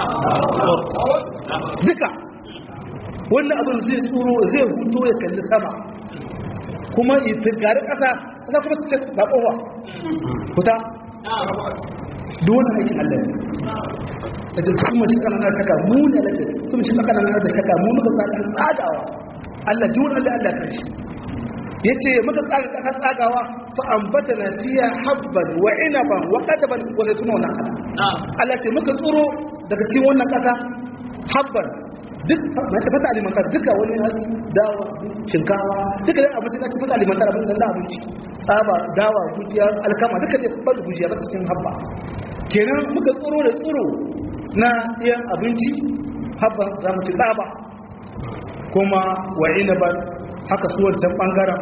duka wannan abin zai tsoro zai huto ya kalli sama kuma yi tunkari ƙasa ƙasa kuma su ce ba ƙofa kuta duwane aikin allah ne da ta su mace ƙananar shaka mu ne da su mace ƙananar da shaka mu muka tsakan tsagawa allah duwane allah allah kan shi ya ce muka tsaga ƙasar tsagawa fa ambata na fiya habban wa inaban wa kadaban wa zaituna wa nakala allah ce muka tsoro daga cikin wannan ƙasa habban duk mace fata alimantar duka wani hatsi dawa shinkawa duka dai abinci na fata alimantar abin da abinci tsaba dawa gujiya alkama duka dai fata gujiya ba cikin habba kenan muka tsoro da tsoro na ɗiyan abinci habba za mu ci tsaba kuma wa inaban haka su wancan ɓangaren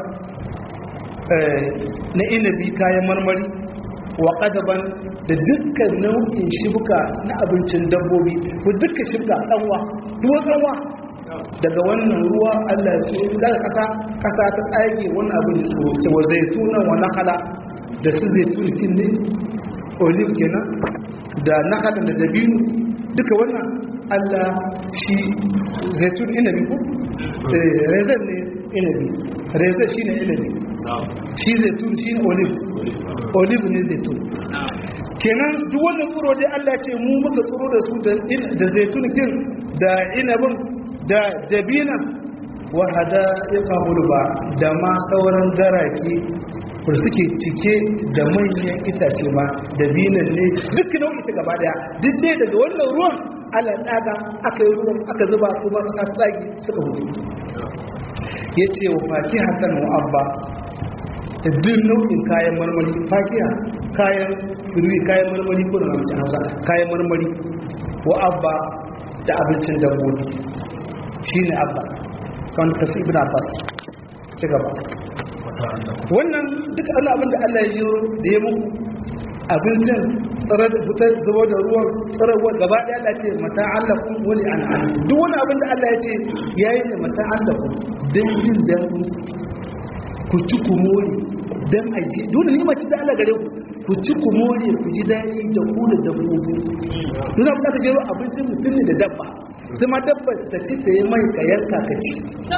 na inabi kayan marmari wa ƙadaban da dukkan nau'in shibka na abincin dabbobi ko dukkan shibka tsanwa duwa tsanwa daga wannan ruwa Allah ya daga kasa kasa ta tsage wannan abin da tsoro wa zaituna wa nakala da su zaitun kin ne olive kenan da nakala da dabino duka wannan Allah shi zaitun inabi ko rezan ne inabi rezan shine inabi shi zaitun shine olive olive ne zaitun kenan duk wannan tsoro dai Allah ce mu muka tsoro da su da zaitun kin da inabin da dabinan wa hada'iqa gulba da ma sauran garake da suke cike da manyan itace ma dabinan ne duk nau'i ta gaba daya duk dai daga wannan ruwan ala daga aka yi ruwan aka zuba kuma ta tsagi suka hudu yace wa fakihatan wa abba da duk nau'in kayan marmari fakiya kayan firwi kayan marmari ko da namcin hausa kayan marmari wa abba da abincin dabbobi shi ne abba kan kasu ibn abbas ci gaba wannan duk wani abin da allah ya yi da ya muku abincin tsirar da fitar zuba da ruwan tsirarwa gaba ɗaya allah ce mata allah kun wani an an duk wani abin da allah ya ce ya yi ne mata allah kun don jin daɗin ku ci ku more don aji dole ne mace da allah gare ku ku ci ku more ku ji daɗi da ku da dabbobi duk abin da ka jero abincin mutum ne da dabba zama dabba ta ci ta yi mai ka yanka ka ci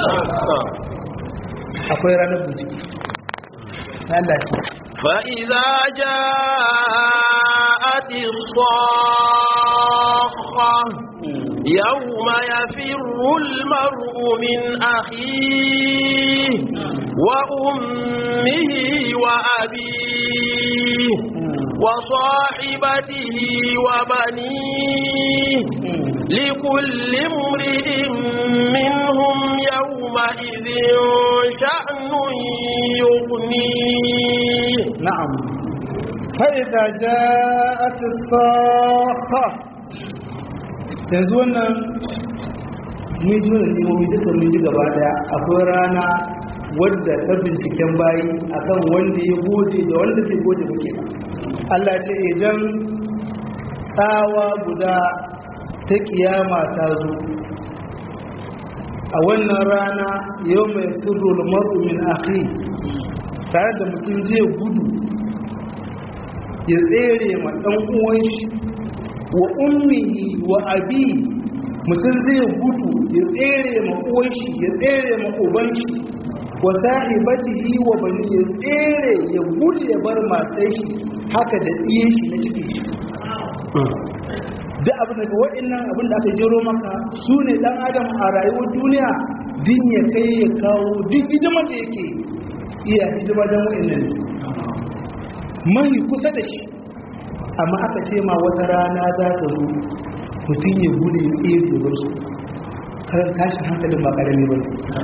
akwai ranar buji Allah ce فإذا جاءت الصاخة يوم يفر المرء من أخيه وأمه وأبيه وصاحبته وبنيه لكل امرئ منهم يومئذ شأن يغنيه نعم فإذا جاءت الصاخة yanzu wannan mun ji wannan nemomi duka mun ji gaba daya akwai rana wadda ta binciken bayi akan wanda ya gode da wanda bai gode muke ba Allah ce idan tsawa guda ta kiyama ta zo a wannan rana yau mai sirrul mar'u min akhi tare da mutum zai gudu ya tsere ma dan uwan shi wa ummihi wa abi mutum zai gudu ya tsere ma uwan shi ya tsere ma uban shi wa sahibatihi wa bani ya tsere ya gudu ya bar matar shi haka da ɗiyan shi na cikin shi da abin daga waɗannan abin da aka jero maka su ne ɗan adam a rayuwar duniya din ya kai ya kawo duk hidima da yake iya hidima don waɗannan mahi kusa da shi amma aka ce ma wata rana za ta zo mutum ya gudu ya tsere ya bar su kan tashin hankalin ba ƙarami ba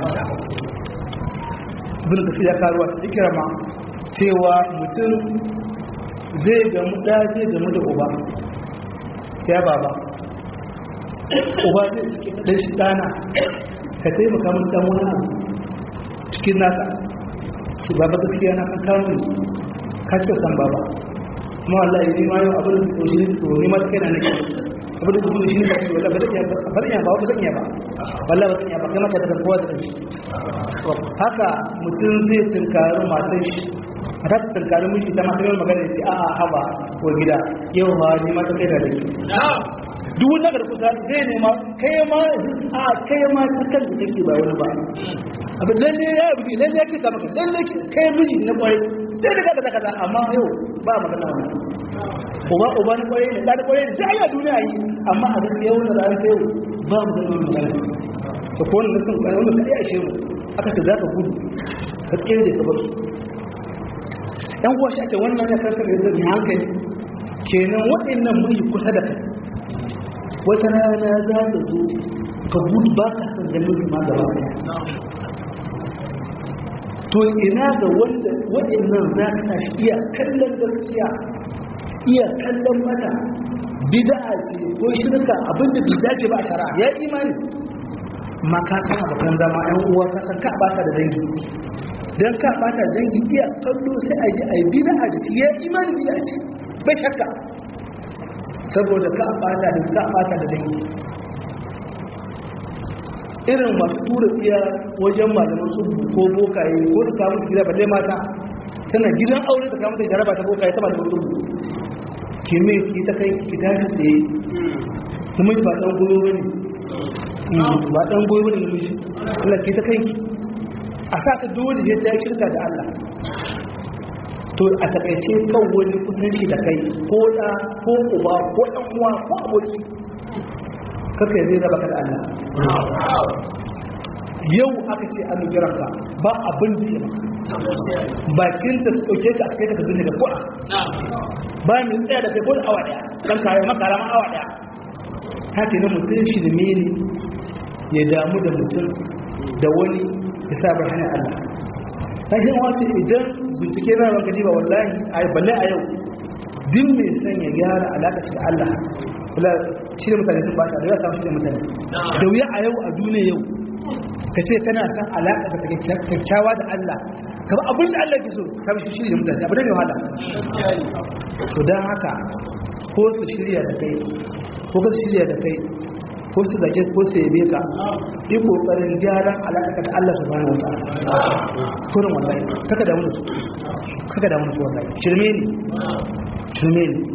ibn kasir ya karuwa ta ikirama cewa mutum zai gamu da zai gamu da uba ya baba uba zai suke ɗan shi ɗana ka taimaka min ɗan wani abu cikin naka shi baba gaskiya na kan kamun ka ce san baba kuma wallahi ni ma yau abin da to shi ne to ni ma take na nake abin da kuma shi ne ba wallahi ba zan iya ba ba zan iya ba ba zan iya ba wallahi ba zan iya ba kai maka daga kowa da kanshi haka mutum zai tunkari matar shi a ta tunkari miji ta masu yin magana ce a haba ko gida yau ma ni ma ta kai da dake duk wanda ga kusa zai nema kai ma a kai ma ta kan da kake ba wani ba abin lalle ya yi lalle ya ke ta maka lalle kai miji na kwarai sai da kaza kaza amma yau ba magana wannan uba uba na kwarai ne da kwarai da ya duniya yi amma a gaskiya wannan ranar ta yau ba magana magana to ko wannan sun kwarai wannan kai ashe mu aka ce za ka gudu ka tsere da ka bar su yan uwa shi ake wannan ya karkar da zai hankali kenan waɗannan mai kusa da kai wata rana za ta zo ka gudu ba ka san ganin su ma gaba ɗaya to ina ga wanda waɗannan za su sa shi iya kallon gaskiya iya kallon mata bid'a ce ko shirka abinda bai dace ba a shara ya imani ma ka san abokan zama yan uwa ka san ka bata da dangi dan ka bata da dangi iya kallo sai a ji a yi bid'a da shi ya imani bid'a ce bai shakka saboda ka bata da ka bata da dangi irin masu tura tsiya wajen malaman su ko bokaye ko su kawo su gida balle mata tana gidan aure ta kawo ta jaraba ta bokaye ta malaman su ki mai ki ta kai ki tashi tsaye namiji ba ɗan goyo ba ne ba ɗan goyo ba ne namiji Allah ki ta kai ki a sa ta dole ya ta shirka da Allah to a takaice kan wani kusanci da kai ko da ko uba ko ɗan uwa ko aboki kaka zai raba ka da Allah yau aka ce an nufi ranka ba abin da ya bakin da ɗauke ka a kai ka sabbin da kuwa ba mai tsaya da kai ko da awa daya kan kare makara ma awa daya haka na mutum shi da mene ya damu da mutum da wani ya sa bar hanyar Allah ta shi wace idan bincike na ranka ba wallahi a balle a yau din mai son ya gyara alaƙa shi da Allah kula shi da mutane sun bata da ya samu shi da mutane da wuya a yau a duniya yau ka ce kana son alaƙa da kyakkyawa da Allah ka ba abin da Allah ke so ka bi shi da mutane abu da mai wahala to don haka ko su shirya da kai ko ka shirya da kai ko su zage ko su yabe ka yi kokarin gyaran alaƙa da Allah subhanahu wa ta'ala kurin wallahi kaka da su kaka da su wallahi shirme ne shirme ne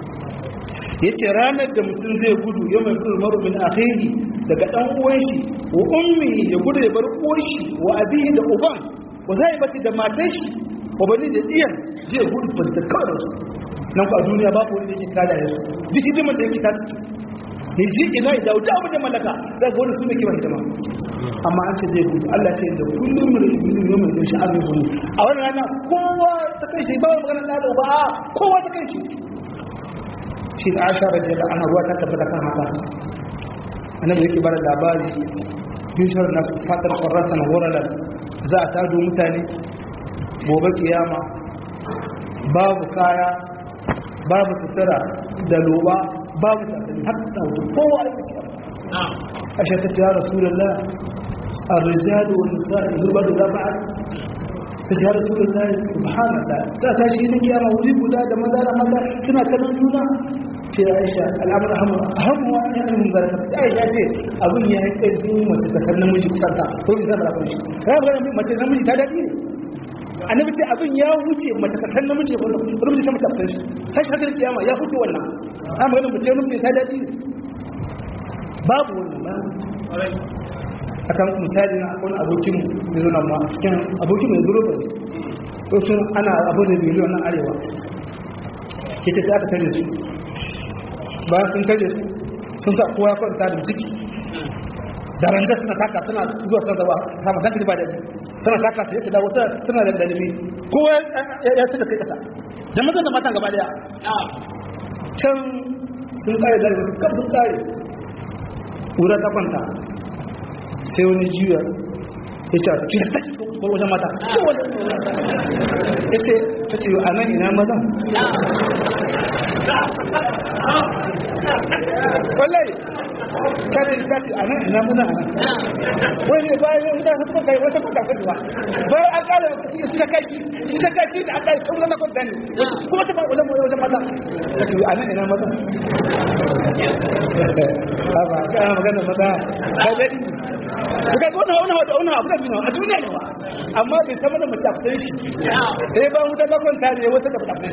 yace ranar da mutum zai gudu yau mai kullu maru min akhihi daga dan uwan shi wa ummi ya gudu ya bar uwan shi wa abihi da uban wa zai bati da matan shi wa bani da iyan zai gudu ba da kawai su nan ku a duniya ba ku wani da yake kada ya su duk hidimar da yake ta ciki ya ji ina ya dawo ta abin da mallaka za ga wani su ne kiman hidima amma an ce zai gudu Allah ce da kullum mu da ibnu yau mai zai sha'ar gudu a wani rana kowa ta kai shi ba wani magana da ba kowa ta kai shi shi da asha radiyallahu anha ruwa ta tabbata kan haka annabi yake bada labari yushar na fatar qarratan ghuralan za a tado mutane gobe kiyama babu kaya babu sutura da loba babu takalmi hatta kowa ya kiyama asha ta ya rasulullah الرجال والنساء يهبد لا بعد ta rasulullah subhanallah za ta shi ne kiyama wuri guda da maza da mata suna kallon juna ce aisha al'amur hamu hamu wa ya mun barka ta aisha ce abin ya yi karfin mace ta san namiji kusanta ko bisa da abin shi ya ga mace namiji ta dadi ne annabi ce abin ya wuce mace ta san namiji ko namiji ta mace ta shi kai haka kiyama ya wuce wannan ha magana mace namiji ta dadi ne babu wannan ba akan misali na wani abokin mai zuna ma cikin abokin mai zuru ba ne sun ana abu da biliyon na arewa ke ce aka tare su bayan sun tare su sun sa kowa kwanta da ciki da ranjar suna taka suna zuwa suna zaba sama dan ba da suna taka sai ta dawo suna da dalimi kowa ya tuka kai kasa da mazan da matan gaba daya can sun kare da su kan sun kare ƙura ta kwanta sai wani jiya ya ce ki da take ko wajen mata ya ce ta ce a nan ina mazan wallahi ta ce ta ce a nan ina mazan a nan wani ne bayan yin mutane suka kai wata kuka kasu ba bayan an kala wata suke suka kai shi suka kai shi da an kai tun zama kwanta ne kuma ta ba wajen wajen mata ta ce a nan ina mazan ba ka magana maza ka daɗi ka ga wannan wannan wata wannan abu da bina a duniya ne ba amma bai sama da mace a fitar shi sai ba wuta ta kwanta ne wata da fitar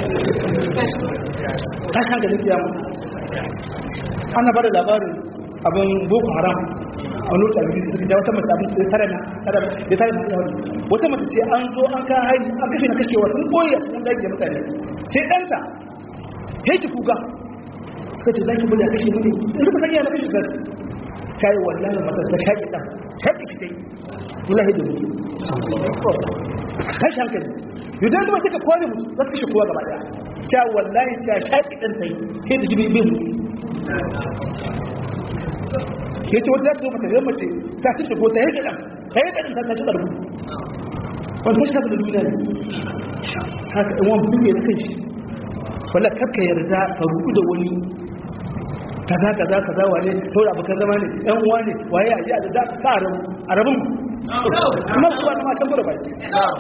ta kan ga dukiya mu ana bada labarin abin boko haram a wani wata abin suka ja wata mace abin da tare na da tare na yawon wata mace ce an zo an kan hari an kashe na kashewa sun koyi a cikin daji da mutane sai ɗanta heki kuka suka ce zaki bari a kashe mu ne suka sanya na kashe zai ta yi wallahi mata ta shaƙi ɗan shaƙi shi dai wallahi da mutu tashi hankali yau da zama suka kore mutu za su kashe kowa gaba ɗaya ta wallahi ta shaƙi ɗan ta yi sai da jibi bai mutu ya ce wata za ta zo mata zai mace ta kashe ko ta yi ɗan ta yi ɗan ta tashi ɗarbu wanda shi haka da duniya ne haka ɗan wani mutum ya da kanshi wala kakka yarda ka rubu da wani kaza kaza kaza wane saboda abokan zama ne ɗan uwa ne waye a ji a da ta arabu arabun kuma kuwa na matan gura bai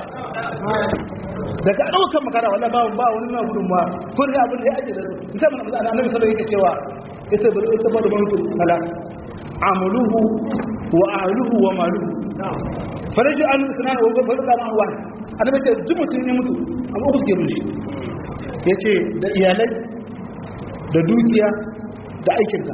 daga ɗaukar makara wala ba ba wani na gudun ma ko ne abin da ya ake da musamman a annabi sallallahu alaihi cewa ita bari ita ba da mutum salas amaluhu wa ahluhu wa maluhu faraju an sunan wa ba da ma wa annabi ce duk mutum ne mutu amma ku suke mushi yace da iyalai da dukiya da aikinka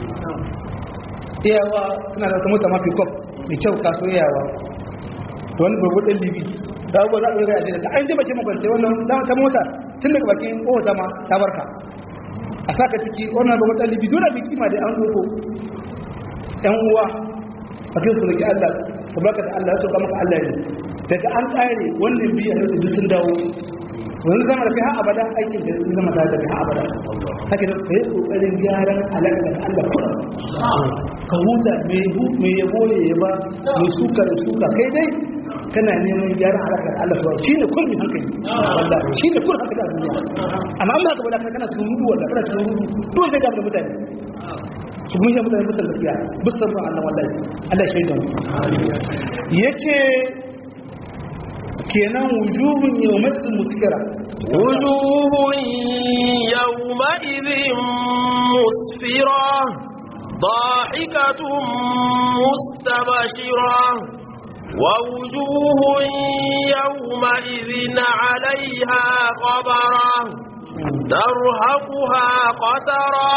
iyawa suna da mota mafi kwaf mai kyau kaso iyawa da wani gurgurdin libi da abubuwa za a ɗora a da an ji bakin makwanta wannan dama ta mota tun daga bakin ƙota ma ta barka a saka ciki wannan babban ɗalibi dole bi kima da an doko ɗan uwa a kai su roki Allah su baka da Allah su maka Allah ne daga an ƙare wannan biyan da duk sun dawo wani zama da kai har abada aikin da zai zama tare da kai har abada haka da kai kokarin gyaran alaƙa da Allah kuma ka huta mai hu mai yabo ya yaba mai suka da suka kai dai kana neman gyaran alaƙa da Allah subhanahu shine kulli hankali wallahi shine kulli hankali a duniya amma Allah ka bada kana cikin rudu wallahi kana cikin rudu dole sai ga da mutane su mun yi mutane mutan gaskiya bisan ran Allah wallahi Allah shaidan yace kenan wujuhun yawmatin muskira وجوه يومئذ مسفرة ضاحكة مستبشرة ووجوه يومئذ عليها غبرة ترهقها قترة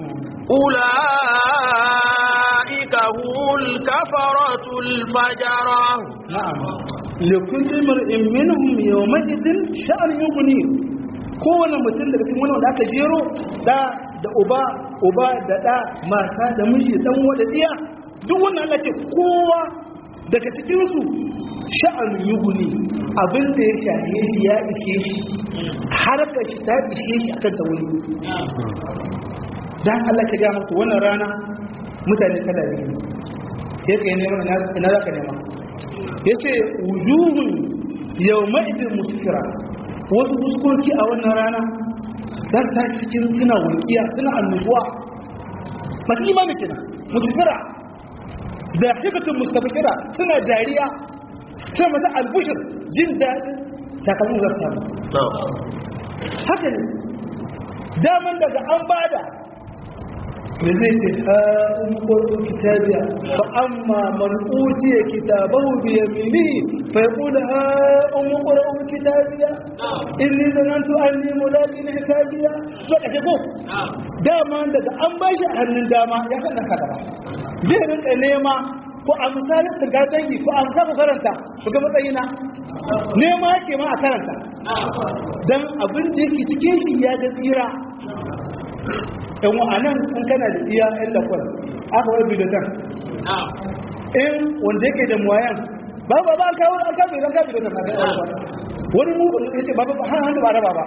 أولئك هم الكفرة الفجرة na'am likulli mar'in minhum yawma'idhin sha'an yughni kowane mutum daga cikin wannan da aka jero da da uba uba da da mata da miji dan wada diya duk wannan Allah ce kowa daga cikin su sha'an yughni abin da ya shahe shi ya ishe shi harkar shi ta ishe shi akan ta wuri dan Allah ka ga muku wannan rana mutane kada ne sai kai neman ina za ka nema ya ce wujuhun yau ma'idin muskira wasu fuskoki a wannan rana za su tashi cikin suna walƙiya suna annusuwa masu imani kina muskira da hikatun mustabashira suna dariya suna masa albushir jin daɗin sakamakon za su samu haka ne daman daga an bada da zai ce ha'in ƙwarƙo kitabiya ba amma man utiya kitabahu bi yamini fa yaqul ha'in ƙwarƙo kitabiya inni zanantu anni mulaqin hisabiya to kace ko dama daga an bashi a hannun dama ya san da kada zai rinka nema ko a misalin ga dangi ko a misalin karanta ku ga matsayina nema yake ma a karanta dan abin da yake cikin shi ya ga tsira yan wa'anan in kana da iya yan lakwal aka wani bidotan in wanda yake da muwayan ba ba ba an kawo an kawo idan ka bidotan na ga ba wani mu ya ce ba ba har hannu ba raba ba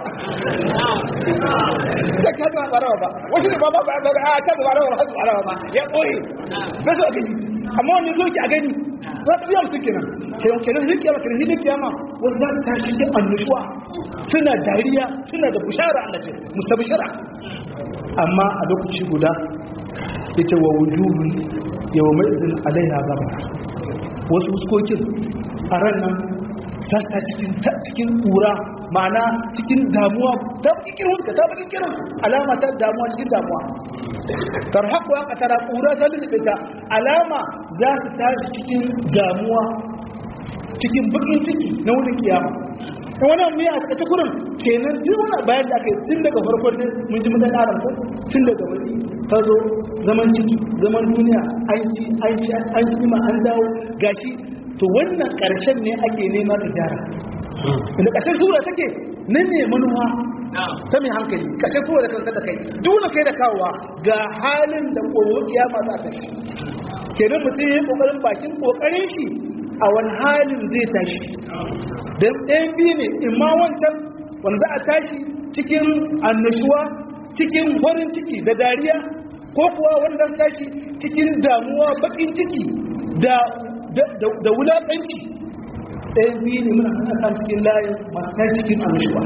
da ka ta ba raba ba wasu ne ba ba ba a ka ba raba ba hannu ba raba ba ya koyi ba su a gani amma wanda zo ki a gani za ta biya mutum kenan kenan kenan hin kiyama kenan hin kiyama wasu za su tashi da annushuwa suna dariya suna da bushara Allah ce mustabishara amma a lokaci guda yace wa wujuhun yawma idin alaiha gaba wasu fuskokin a ran nan sassa cikin cikin kura ma'ana cikin damuwa ta bakin huska ta bakin kirin alama ta damuwa cikin damuwa tarhaku aka tara kura ta lullube ta alama za su tashi cikin damuwa cikin bakin ciki na wurin kiyama ta wannan miya a takaice kurin kenan duk wani bayan da aka yi tun daga farkon ne mun ji mutane aram ko tun daga wani ta zo zaman ciki zaman duniya an ci an sha an ci ma an dawo gashi to wannan karshen ne ake nema ka gyara inda ƙarshen sura take nan ne manuwa ta mai hankali ƙarshen sura da kanka da kai duk wani kai da kawowa ga halin da kowo kiyama za ta shi kenan mutum ya yi ƙoƙarin bakin ƙoƙarin shi a wani halin zai tashi don ɗayan biyu ne imma wancan wanda za a tashi cikin annashuwa cikin farin ciki da dariya ko kuwa wanda za tashi cikin damuwa bakin ciki da da wulaƙanci ɗayan biyu ne muna kan kan cikin layin masu tashi cikin annashuwa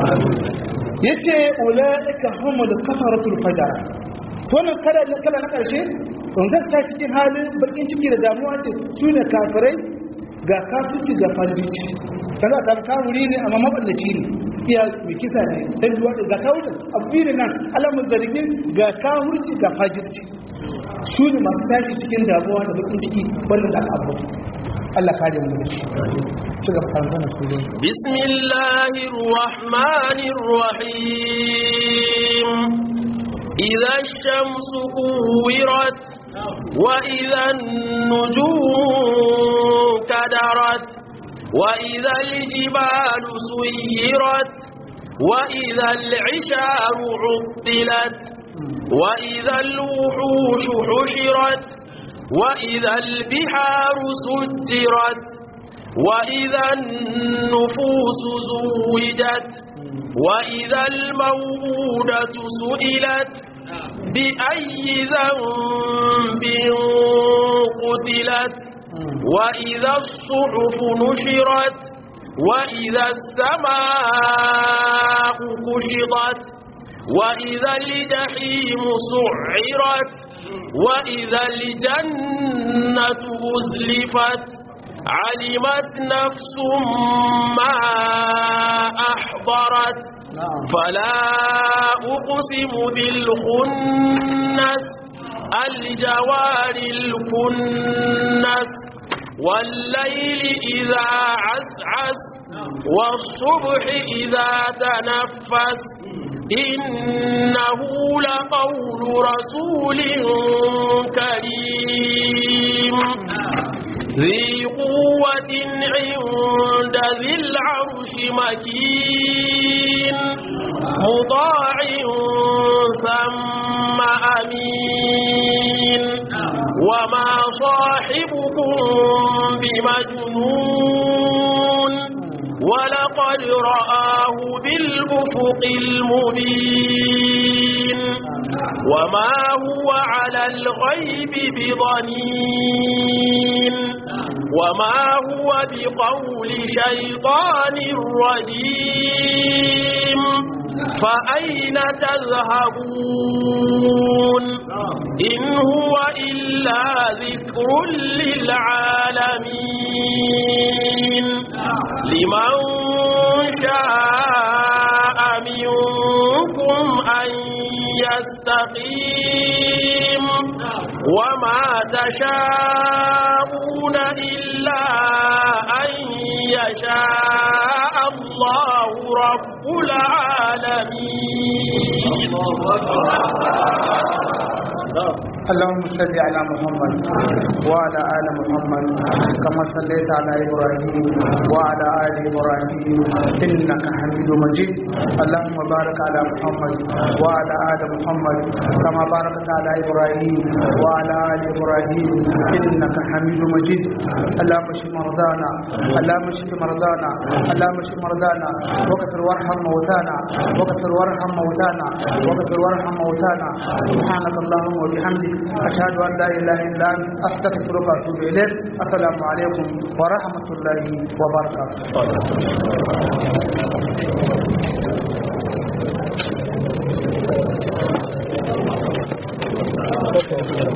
ya ce ula'ika homo da kafaratul fajara wannan kala na ƙarshe wanda za cikin halin bakin ciki da damuwa ce su ne kafirai ga kafirci ga fajirci kaza ta kawuri ne amma maballaci ne iya mai kisa ne dan duwa ga kawurin abu ne nan alamun zargin ga kawurci ga fajirci su ne masu tashi cikin damuwa da bakin ciki wannan da abu Allah kare mu da shi ci gaba karanta na sura bismillahir rahmanir rahim idza ash-shamsu kuwirat wa idza an-nujumu kadarat وإذا الجبال سيرت وإذا العشار عطلت وإذا الوحوش حشرت وإذا البحار سجرت وإذا النفوس زوجت وإذا الموءودة سئلت بأي ذنب قتلت وإذا الصحف نشرت وإذا السماء كشطت وإذا الجحيم سعرت وإذا الجنة أزلفت علمت نفس ما أحضرت فلا أقسم بالخنس الجوار الكنس والليل إذا عسعس والصبح إذا تنفس إنه لقول رسول كريم ذي قوة عند ذي العرش مكين مطاع ثم أمين وما صاحبكم بمجنون ولقد رآه بالأفق المبين وما هو على الغيب بضنين وما هو بقول شيطان رجيم فأين تذهبون إن هو إلا ذكر للعالمين لمن شاء منكم أن يستقيم وما تشاءون إلا أن يشاء الله رب العالمين اللهم صل على محمد وعلى آل محمد كما صليت على إبراهيم وعلى آل إبراهيم إنك حميد مجيد اللهم بارك على محمد وعلى آل محمد كما باركت على إبراهيم وعلى آل إبراهيم إنك حميد مجيد اللهم اشف مرضانا اللهم اشف مرضانا اللهم اشف مرضانا وكفر وارحم موتانا وكفر وارحم موتانا وكفر وارحم موتانا سبحانك اللهم وبحمدك أشهد أن لا إله إلا أنت أستغفرك وأتوب إليك السلام عليكم ورحمة الله وبركاته